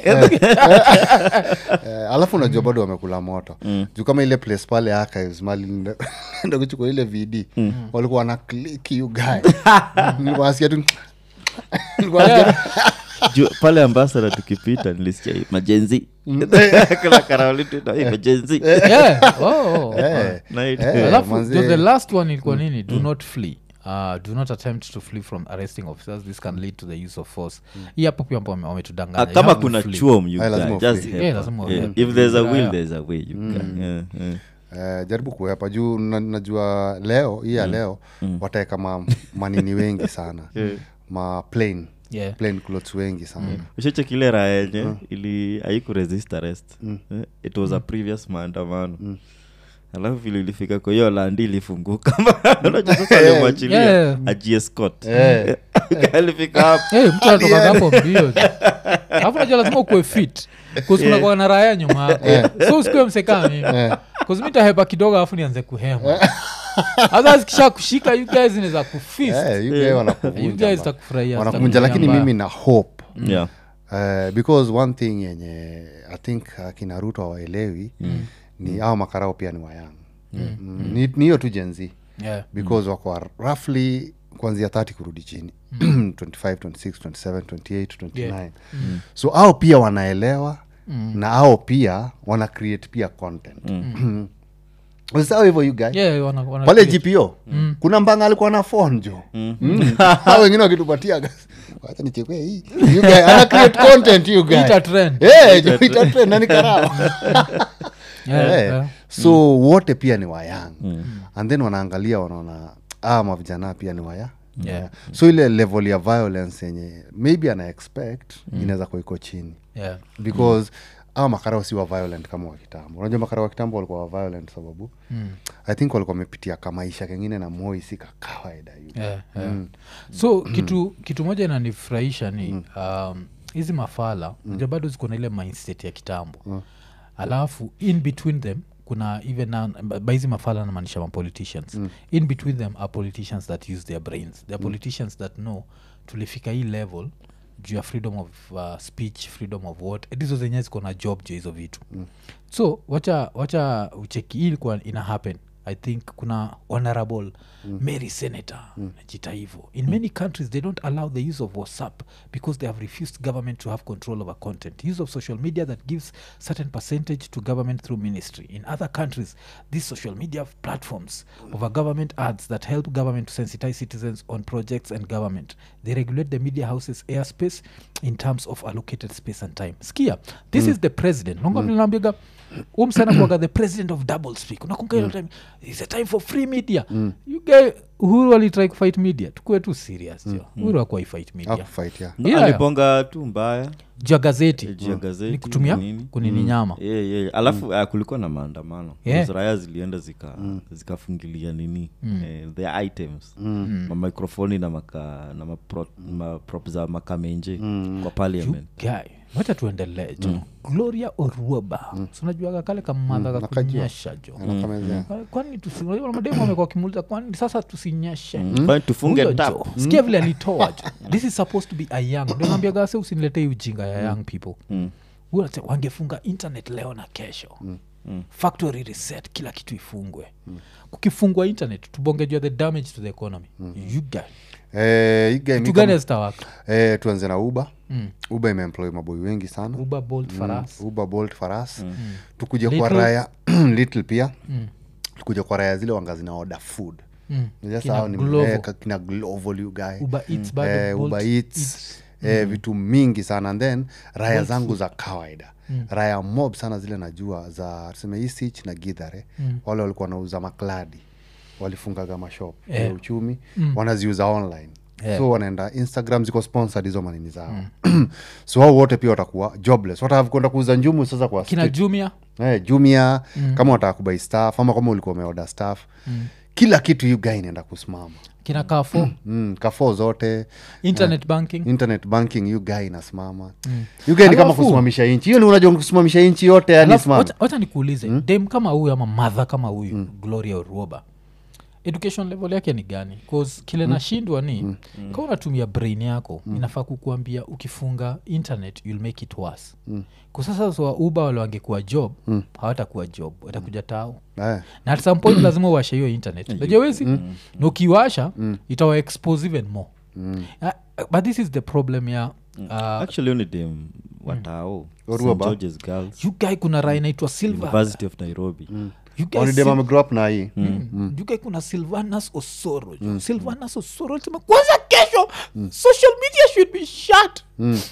Eh, alafu unajua bado wamekula moto juu kama ile place pale archives mali nda- enda kuchukua ile vd walikuwa wana click you guy Nilikuwa nasikia tu Nilikuwa nasikia tu- Ju- pale ambasada tukipita nilisikia hii, majenzi kila karaolitna majenzi yeah. oh, oh. Eh, Na hii- Eh, alafu manze. the, the last one ilikuwa nini do not flee Uh, do not attempt to flee from arresting officers this can lead to the use of force hii hapo pia wame- wametudanganya Ah, You kama have to kuna flee. chuom you Ah, guy, lazima just uflee. help Yeah, her. lazima Yeah, uflee. if there's a will Yeah. there's a way you guy. Yeah, yeah. Eh, jaribu kuepa juu na- najua leo hii ya leo wataeka ma, manini wengi sana ma plain Yeah. plain clothes wengi sana ushachekile raha yenye ili haikuresist arrest Eh, it was a previous maandamano alafu vile ilifika kwa hiyo landi ilifunguka unajua sasa alimwachilia Yeah. ajiescot Eh. alifika hapo Hey, mtu anatoka hapo mbio tu. alafu najua lazima ukuwe fit kunakuwa na raya nyuma yako so usikue msekaa mimi kuzimitahepa kidogo alafu nianze kuhema hasa zikisha kushika you guys inaweza kufist Eh, you guy you wanakuvunja guys ba- zitakufurahia wanakuvunja zitakufurahia lakini mbaya. mimi na hope yeah. Uh, because one thing yenye i think akina ruto hawaelewi ni au makarao pia ni wayang mm. ni ni hiyo tu jenzi Yeah. because wako roughly kuanzia 30 kurudi chini 25 26 27 28 29 Yeah. so au pia wanaelewa na au pia wana create pia content sawa hivyo you guy Yeah, wana- wana- pale gpo kuna mbanga alikuwa na phone jo Mm. Hao wengine wakitupatia gas- wacha nichekwe hii You guy, ana create content you guy. Ita trend. Eh, jo, ita trend, na ni karao. Yeah, Eh, yeah. so wote pia ni wayang and then wanaangalia wanaona ah mavijana pia ni waya Yeah. so ile level ya violence yenye maybe ana expect inaweza kuwa iko chini Yeah. because awa makarao si wa violent kama wa kitambo unajua makarao wa kitambo walikuwa wa violent sababu mm. i think walikuwa wamepitia kamaisha kengine na moi si kakawaida yu Yeah, yeah. so kitu kitu moja inanifurahisha ni um, hizi mafala mm. bado ziko na ile mindset ya kitambo alafu in between them kuna even now by hizi mafala namaanisha mapoliticians mm. in between them are politicians that use their brains they are politicians that know tulifika hii level juu ya freedom of uh, speech freedom of what hizo zenyewe ziko na job juu ya hizo vitu mm. so wacha wacha ucheki hii ilikuwa ina happen i think kuna honorable mm. mary senator mm. najita hivo in many countries they don't allow the use of whatsapp because they have refused government to have control over content use of social media that gives certain percentage to government through ministry in other countries these social media platforms over government ads that help government to sensitize citizens on projects and government they regulate the media houses airspace in terms of allocated space and time skia this is the president nongamnaambiga umsana kuaga the president of double speak unakunga mm. time is a time for free media mm. you guy uhuru alitry kufight media tukuwe tu serious jo uhuru akuwai fight media akufight ya No, Yeah. alibonga tu mbaya juu ya gazeti juu ya gazeti ni kutumia nini. kunini nyama yeah, yeah. alafu ah, kulikuwa na maandamano Yeah. Because raya zilienda zika zikafungilia nini eh, the items mamicrofoni na maka na mapro, maprop za makamenje kwa parliament guy wacha tuendelee jo gloria oruoba mm. sunajuaga kale kamadha nakajua. kakunyesha jo anakamezea kwani tusi- unajua mademu amekuwa kimuliza kwani sasa tusinyeshe Kwani tufunge Huyo tap jo, sikia vile alitoa jo this is supposed to be a young ndio naambia gase usiniletee ujinga ya young people Huyo anasema, wangefunga internet leo na kesho factory reset kila kitu ifungwe kukifungwa internet tubongejua the damage to the economy you guy eh, hii game kitu iko- gani hazitawaka eh, tuanze na uba mm. uba imeemploy maboi wengi sana uber bolt faras uba bolt faras tukuje kwa Little. raya little pia tukuja kwa raya zile wanga zinaoda food Mm. Unajua Kina sahau ni- Glovo. eh, ka- kina glovo you guy uber eats bado, eh, Bolt Uber Eats, Eats. eh, vitu mingi sana and then raya zangu za kawaida raya mob sana zile najua za tuseme isich na gidhare wale walikuwa wanauza makladi walifungaga mashop Eh. ya uchumi wanaziuza online Eh. so wanaenda instagram ziko sponsored hizo manini zao so hao wote pia watakuwa jobless watahave kwenda kuuza njumu sasa kwa kina street. jumia eh, jumia kama wataka kubai staff ama kama ulikuwa umeoda staff kila kitu you guy inaenda kusimama kina kafo mm, kafo zote internet banking internet banking you guy inasimama you guy ni kama Alafu- kusimamisha nchi hiyo ni unajua kusimamisha nchi yote yani Alafu, simama wacha- wacha nikuulize dem kama huyu ama madha kama huyu gloria uruoba education level yake ni gani bcause kile nashindwa ni mm. kama unatumia brain yako inafaa kukuambia ukifunga internet you'll make it worse mm. kusasa so uba wale wangekuwa job hawatakuwa job watakuja tao eh. na at some point lazima uwashe hiyo internet najua wezi na ukiwasha itawa expose even more Uh, but this is the problem ya uh, actually only dem watao Oruoba. St. George's girls you guy kuna raa inaitwa silver university of nairobi You guys onidem sil- amegrow up na hii Mm. You guy kuna silvanus osoro mm. silvanus osoro alisema kwanza kesho social media should be shut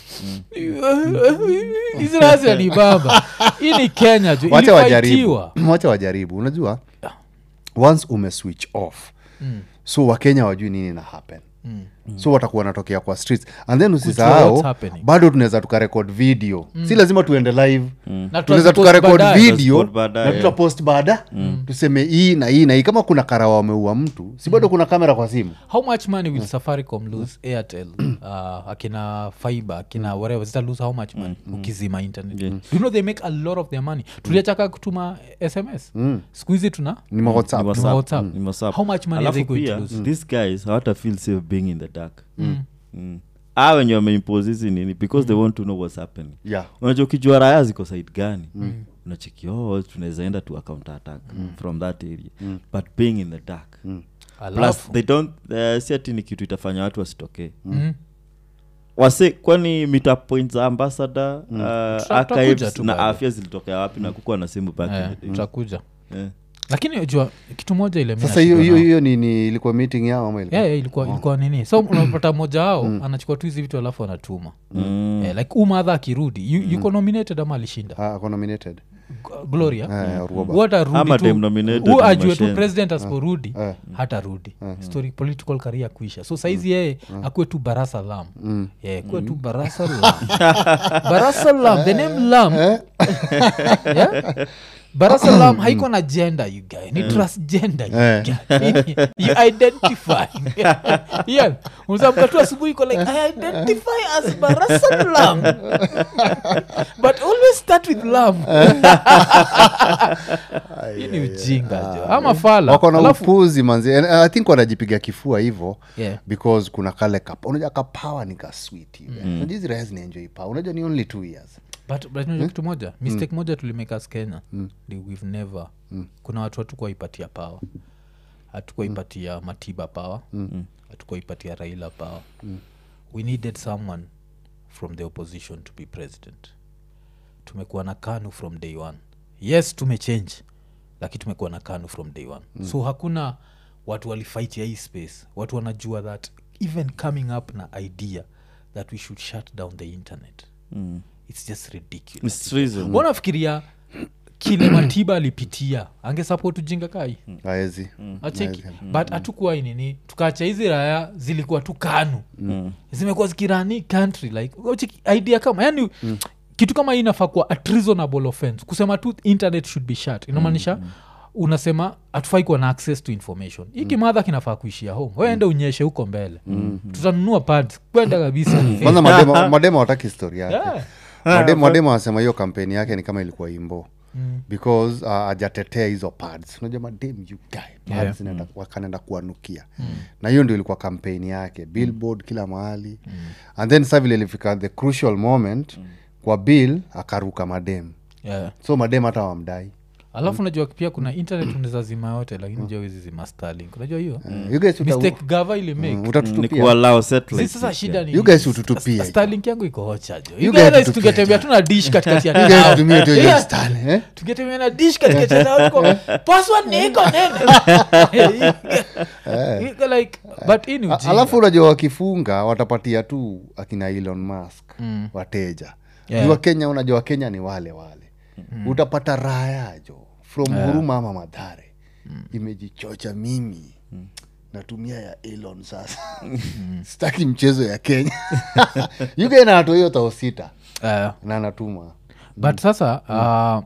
israsi alibaba hii ni kenya ju wacha wajaribu ilifaitiwa wacha wajaribu unajua once ume switch off so wakenya wajui nini na happen so watakuwa wanatokea kwa streets and then what's usisahau happening. bado tunaweza tukarekod video si lazima tuende live Na tunaweza tutazipost tukarekod baadaye. video Tutazipost baadaye. na tutapost baada tuseme hii na hii na hii kama kuna karawa wameua mtu si bado kuna kamera kwa simu how much money will safaricom lose airtel uh, akina fiber akina whatever zita lose how much money ukizima internet Yeah. you know they make a lot of their money tuliachaka kutuma sms siku hizi tuna ni ma WhatsApp. Ni Ni WhatsApp. WhatsApp. Ni WhatsApp. How much money are Alafu they going to pia, lose? these guys hawata feel safe being in the dark Mm. ah wenye wameimpose hizi nini because they want to know what's happening yeah unajua ukijua raya ziko side gani unacheki oh tunaweza enda to account attack from that area but being in the dark plus alafu they don't uh, si ati ni kitu itafanya watu wasitokee Mm. wase kwani mita point za ambassador uh, tutakuja archives tu na bado. afya zilitokea wapi na kukuwa na simu back Eh, in the day. tutakuja Eh. lakini jua kitu moja ile mi sasa hiyo nashindwa hiyo nao. hiyo ni, ni ilikuwa meeting yao ama ilikuwa Yeah, yeah, ilikuwa, ilikuwa nini so unapata mmoja wao anachukua tu hizi vitu alafu anatuma Mm. Eh, like umadha akirudi yu- yuko nominated ama alishinda Ah, ako nominated G- gloria Eh, Ruoba. What arudi Ama tu- dem nominated hu ni ajue tu machine. president asiporudi hata rudi story political career kuisha so saizi yeye akuwe tu barasa lam yeah, kuwe tu barasa lam barasa lam the name lam yeah? barasa lam haiko na gender you guy ni transgender you Eh. guy. you identify yeah unazamka tu asubuhi iko like i identify as barasa lam but always start with lam hii ni ujinga jo ama fala wako na Alafu- upuzi manzi And i think wanajipiga kifua hivo Yeah. because kuna kale kapa unajua kapawa ni kaswiti mm. unajua hizi raha zinaenjoi power unajua ni only two years but, but unajua kitu moja mistake moja tulimeka as kenya ni we've never kuna watu hatukuwaipatia power hatukuwaipatia matiba power hatukuwaipatia raila power we needed someone from the opposition to be president tumekuwa na kanu from day one yes tumechange lakini tumekuwa na kanu from day one mm. so hakuna watu walifaitia hii space watu wanajua that even coming up na idea that we should shut down the internet Mm. it's just ridiculous It's treason. wanafikiria kile matiba alipitia angesapot ujinga kai aezi acheki but hatukuwa nini tukaacha hizi raya zilikuwa tu kanu zimekuwa zikirani country like ucheki idea kama yani kitu kama hii inafaa kuwa a treasonable offense kusema tu internet should be shut inamaanisha unasema hatufai kuwa na access to information hii kimadha kinafaa kuishia home weende unyeshe huko mbele tutanunua pads kwenda kabisa kwanza mademo mademo wataki story yake Yeah. mademo mademo wanasema hiyo kampeni yake ni kama ilikuwa imbo because uh, ajatetea hizo pads unajua madem you guy pads zinaenda- wakanaenda kuanukia na hiyo ndio ilikuwa kampeni yake billboard kila mahali and then sa vile ilifika the crucial moment kwa bill akaruka madem yeah. so madem hata wamdai alafu unajua pia kuna internet unaweza zima yote lakini jua hizi zima starlink unajua hiyo you guys uta- mistake gava ili make mm, ni utatutupia kuallow Zi satellites sasa shida ni You guys hututupia. starlink yangu iko hochajo You guys hututupia. tungetembea tu na dish katikati ya You guys town. tumie tu hiyo Yeah. Starlink, eh? tungetembea na dish katikati ya town, tuko, password ni iko nene Iko like but hii ni A- ujinga. alafu unajua wakifunga watapatia tu akina elon musk wateja Yeah. yeah. kenya unajua wakenya ni wale wale utapata raha yajo from huruma ama madhare imejichocha mimi natumia ya elon sasa sitaki mchezo ya kenya yuga inato hiyo tao sita Eh, na anatuma but sasa uh,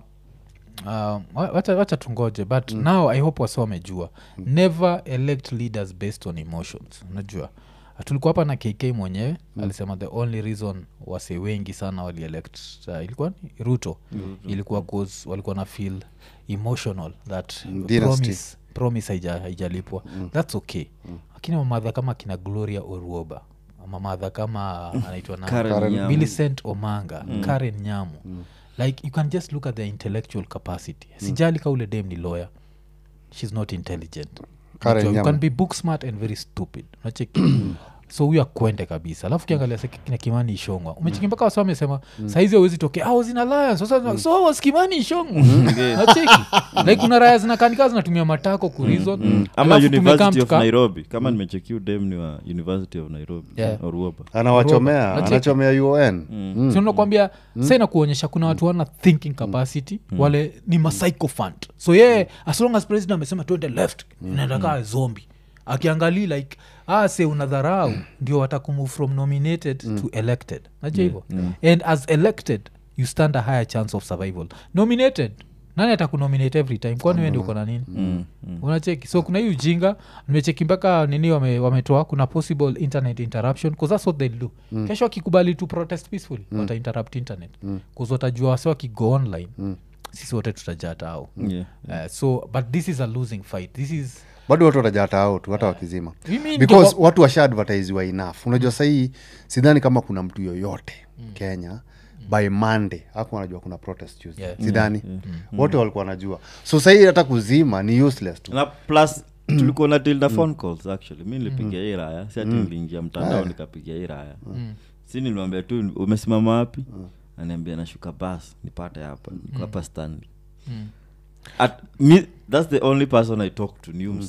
uh, wa- wacha, wacha tungoje but now i hope wasi wamejua never elect leaders based on emotions unajua tulikuwa hapa na kk mwenyewe alisema the only reason wase wengi sana walielect uh, ilikuwa ni ruto ilikuwa cause walikuwa na feel emotional that dynasty. promise, promise haija- haijalipwa thats okay lakini mamadha kama kina gloria oruoba mamadha kama anaitwa nani? Karen Karen Nyamu. millicent omanga karen nyamu like you can just look at their intellectual capacity sijali ka ule dem ni lawyer she's not intelligent Karen Unajua, you Nyamu. can be book smart and very stupid unacheki so huyo akwende kabisa alafu kiangalia se kina kimani ishongwa umecheki mpaka wasa wamesema saizi awezi tokea ah, zina alliance sasa so was kimani ishongwa nacheki like kuna raya zinakanika zinatumia matako kurizon ama Alafu tumekaa university of mtuka- nairobi kama nimechekiu dem ni wa university of nairobi Yeah. oruoba anawachomea Nacheki. anachomea un mm. sinakwambia sa inakuonyesha kuna watu wana thinking capacity wale ni masycophant so yeye as long as president amesema tuende left inaenda kaa zombi akiangalii like ah, se unadharau ndio watakumove from nominated to elected najua hivyo and as elected you stand a higher chance of survival nominated nani atakunominate every time kwani wendi uko na nini unacheki so kuna hii ujinga nimecheki mpaka nini wame- wametoa kuna possible internet interruption bcause that's what they'll do kesho wakikubali to protest peacefully wata interrupt internet bcause watajua wase wakigo online sisi wote tutajata au Yeah. uh, so but this is a losing fight this is bado watu watajata out hata wakizima Mimi because ndio- watu washa advertisiwa enough unajua sahii sidhani kama kuna mtu yoyote kenya by monday aku wanajua kuna protest Tuesday. Yeah. sidhani wote walikuwa wanajua so sahii hata kuzima ni useless tu na plus tulikuwa na deal na phone calls actually mi nilipigia hii raya si ati niliingia mtandao nikapigia hii raya si nilimwambia tu umesimama wapi aniambia nashuka bas nipate hapa niko hapa stanley At, me, that's the only person i talk to ni umse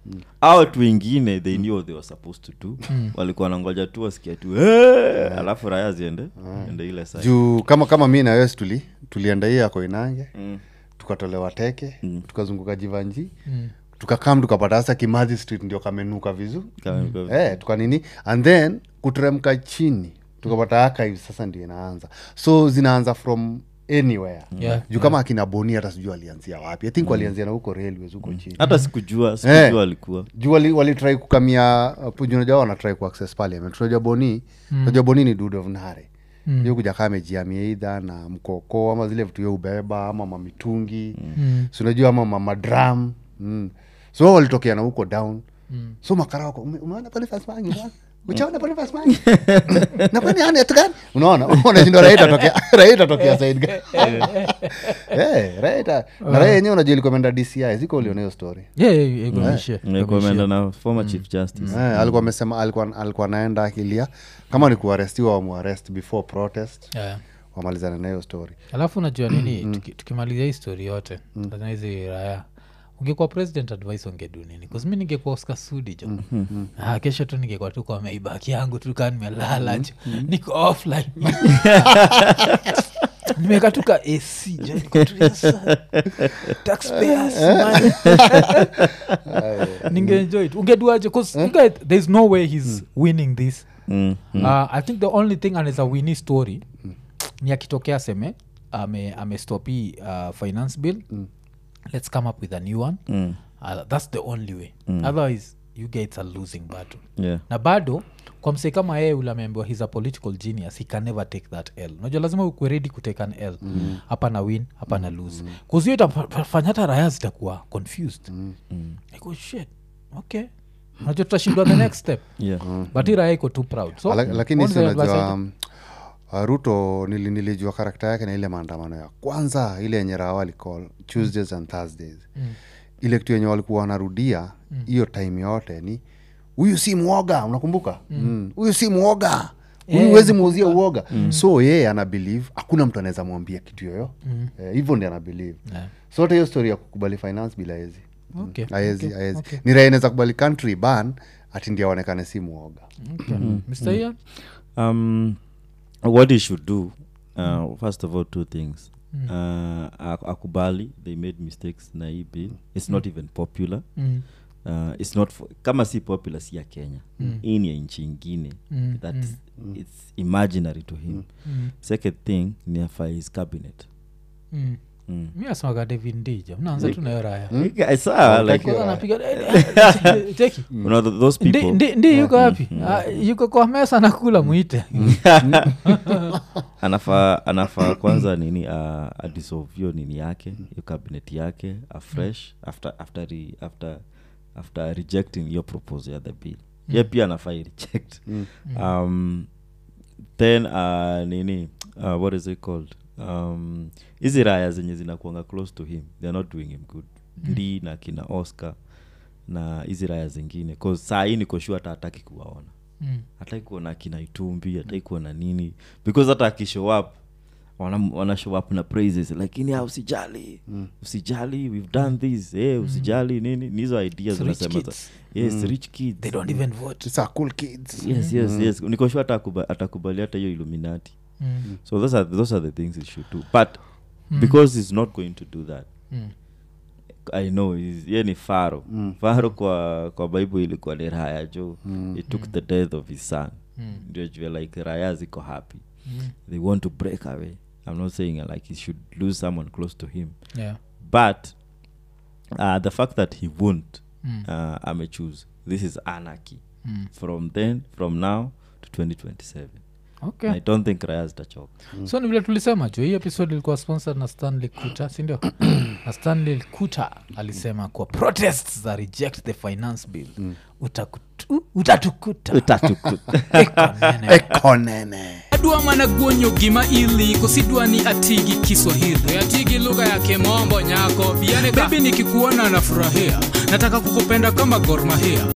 au watu wengine they knew what they were supposed to do walikuwa nangoja tu wasikia tu "Eh," alafu raya ziende ende ile side. juu kama kama mi na wes tuli tulienda hii ya koinange tukatolewa teke tukazunguka jivanji tukakam tukapata sasa kimathi street ndio kamenuka vizu Kama- kama- eh, tukanini and then kuteremka chini tukapata archive sasa ndio inaanza so zinaanza from anywhere Yeah. juu kama akina boni hata sijui alianzia wapi i think walianzia na huko railways huko chini hata sikujua sikujua Eh. alikuwa juu wali- walitrai kukamia uh, juu unajua wanatrai kuaccess parliament tunajua boni unajua boni ni dude of nare mm. kuja kaa amejiamia idha na mkoko ama zile vitu ya ubeba ama mamitungi mm. si unajua ama mamadram mm. so wao walitokea na huko down mm. so makara wako "Ume- umeona Boniface Mwangi, umeona? uchaona Boniface Mwangi? na kwani ana etu gani unaona unashindwa raia itatokea raia itatokea side gani Eh, raia ita- na raia yenyewe unajua ilikuwa imeenda dci ziko uliona hiyo story Yeah, yeah, yeah, ikuonyeshe, Nilikuwa ikuonyeshe. ameenda na former chief justice Eh, alikuwa amesema alikuwa alikuwa anaenda akilia kama ni kuarestiwa wamuarest before protest Yeah. wamalizane na hiyo story alafu unajua nini tuki- tukimalizia hii story yote lazima hizi raya ungekuwa president advice ungedu nini kazimi ningekuwa oscar sudi jo ah, kesho tu ningekuwa tu kwa maibaki yangu tu kaa nimelala jo niko offline nimeka tu ka ac jo niko tu, yes, sir. taxpayers money. ningeenjoy it ungeduaje bcause there's no way he's winning this Mm, mm. uh, i think the only thing anaweza wini story ni akitokea seme ame, amestop hii uh, finance bill let's come up with a new one Mm. uh, that's the only way otherwise you guys are losing battle Yeah. na bado kwa msee kama yeye ule ameambiwa he's a political genius he can never take that l unajua lazima ukwe ready kutake an l hapa na win hapa na lose kuzio itafanya hata raya zitakuwa confused Like, oh shit okay unajua tutashindwa the next step Yeah. but hii raya iko too proud so Ala- lakini what si is the advice unajua I um, uh, ruto nili, nilijua karakta yake na ile maandamano ya kwanza ile yenye raha walicall tuesdays and thursdays ile kitu yenye walikuwa wanarudia hiyo time yote ni huyu si mwoga unakumbuka Mm. huyu si mwoga huyu Eh, huwezi muuzia uoga so yeye ana believe hakuna mtu anaweza mwambia kitu yoyo Eh, hivyo ndi ana believe Yeah. so hata hiyo story ya kukubali finance bila hezi Okay, aezi okay, aezi okay. ni raha inaweza kubali country ban ati ndi aonekane si mwoga Okay. Mr. Ian? um, what he should do uh, first of all two things uh, ak- akubali they made mistakes na hii bill it's not even popular Mm. uh, it's not for, kama si popular si ya kenya hii ni ya nchi ingine Mm, that it's imaginary to him Mm. second thing ni afa his cabinet Mm. mm. mi asemaga david ndija mnaanza tu nayo raya I saw, like, Kwanza anapiga eh, cheki you know, th- those Ndi- people ndi ndi yuko wapi Ah, yuko kwa mesa nakula mwite anafaa anafaa kwanza nini uh, adissolve hiyo nini yake hiyo cabinet yake afresh after after re, after after rejecting hiyo proposal ya the bill ye pia anafaa reject um, then uh, nini uh, what is it called um, hizi raya zenye zinakuanga close to him they're not doing him good ndi na kina oscar na hizi raya zingine cause saa hii niko sure hata hataki kuwaona Mm. hataki kuona kina itumbi hataki kuona nini because hata akishow up wana, wana show up na praises lakini ah, usijali usijali we've done this hey, usijali nini ni hizo ideas It's rich zinasema za- kids. yes rich kids they don't even vote These are cool kids yes yes yes niko sure hata akuba- atakubali hata hiyo illuminati Mm. so those are, those are the things he should do but because he's not going to do that Mm. i know he's- ye ni faro faro kwa kwa bible ilikuwa ni raya jo he took the death of his son ndio jua like raya ziko happy they want to break away i'm not saying uh, like he should lose someone close to him Yeah. but uh, the fact that he won't Mm. uh, amechoose this is anarchy Mm. from then from now to 2027 okay i don't think raya zitachoka so ni vile tulisema jo hii episode ilikuwa sponsored na stanley kuta sindio na stanley kuta alisema kwa protests za reject the finance bill utakutu- utatukuta Eko nene. ekonene adwa mana guonyo gima ili kosidwa ni atigi kiswahili atigi lugha ya kimombo nyako biane bebi nikikuona nafurahia nataka kukupenda kama gormahia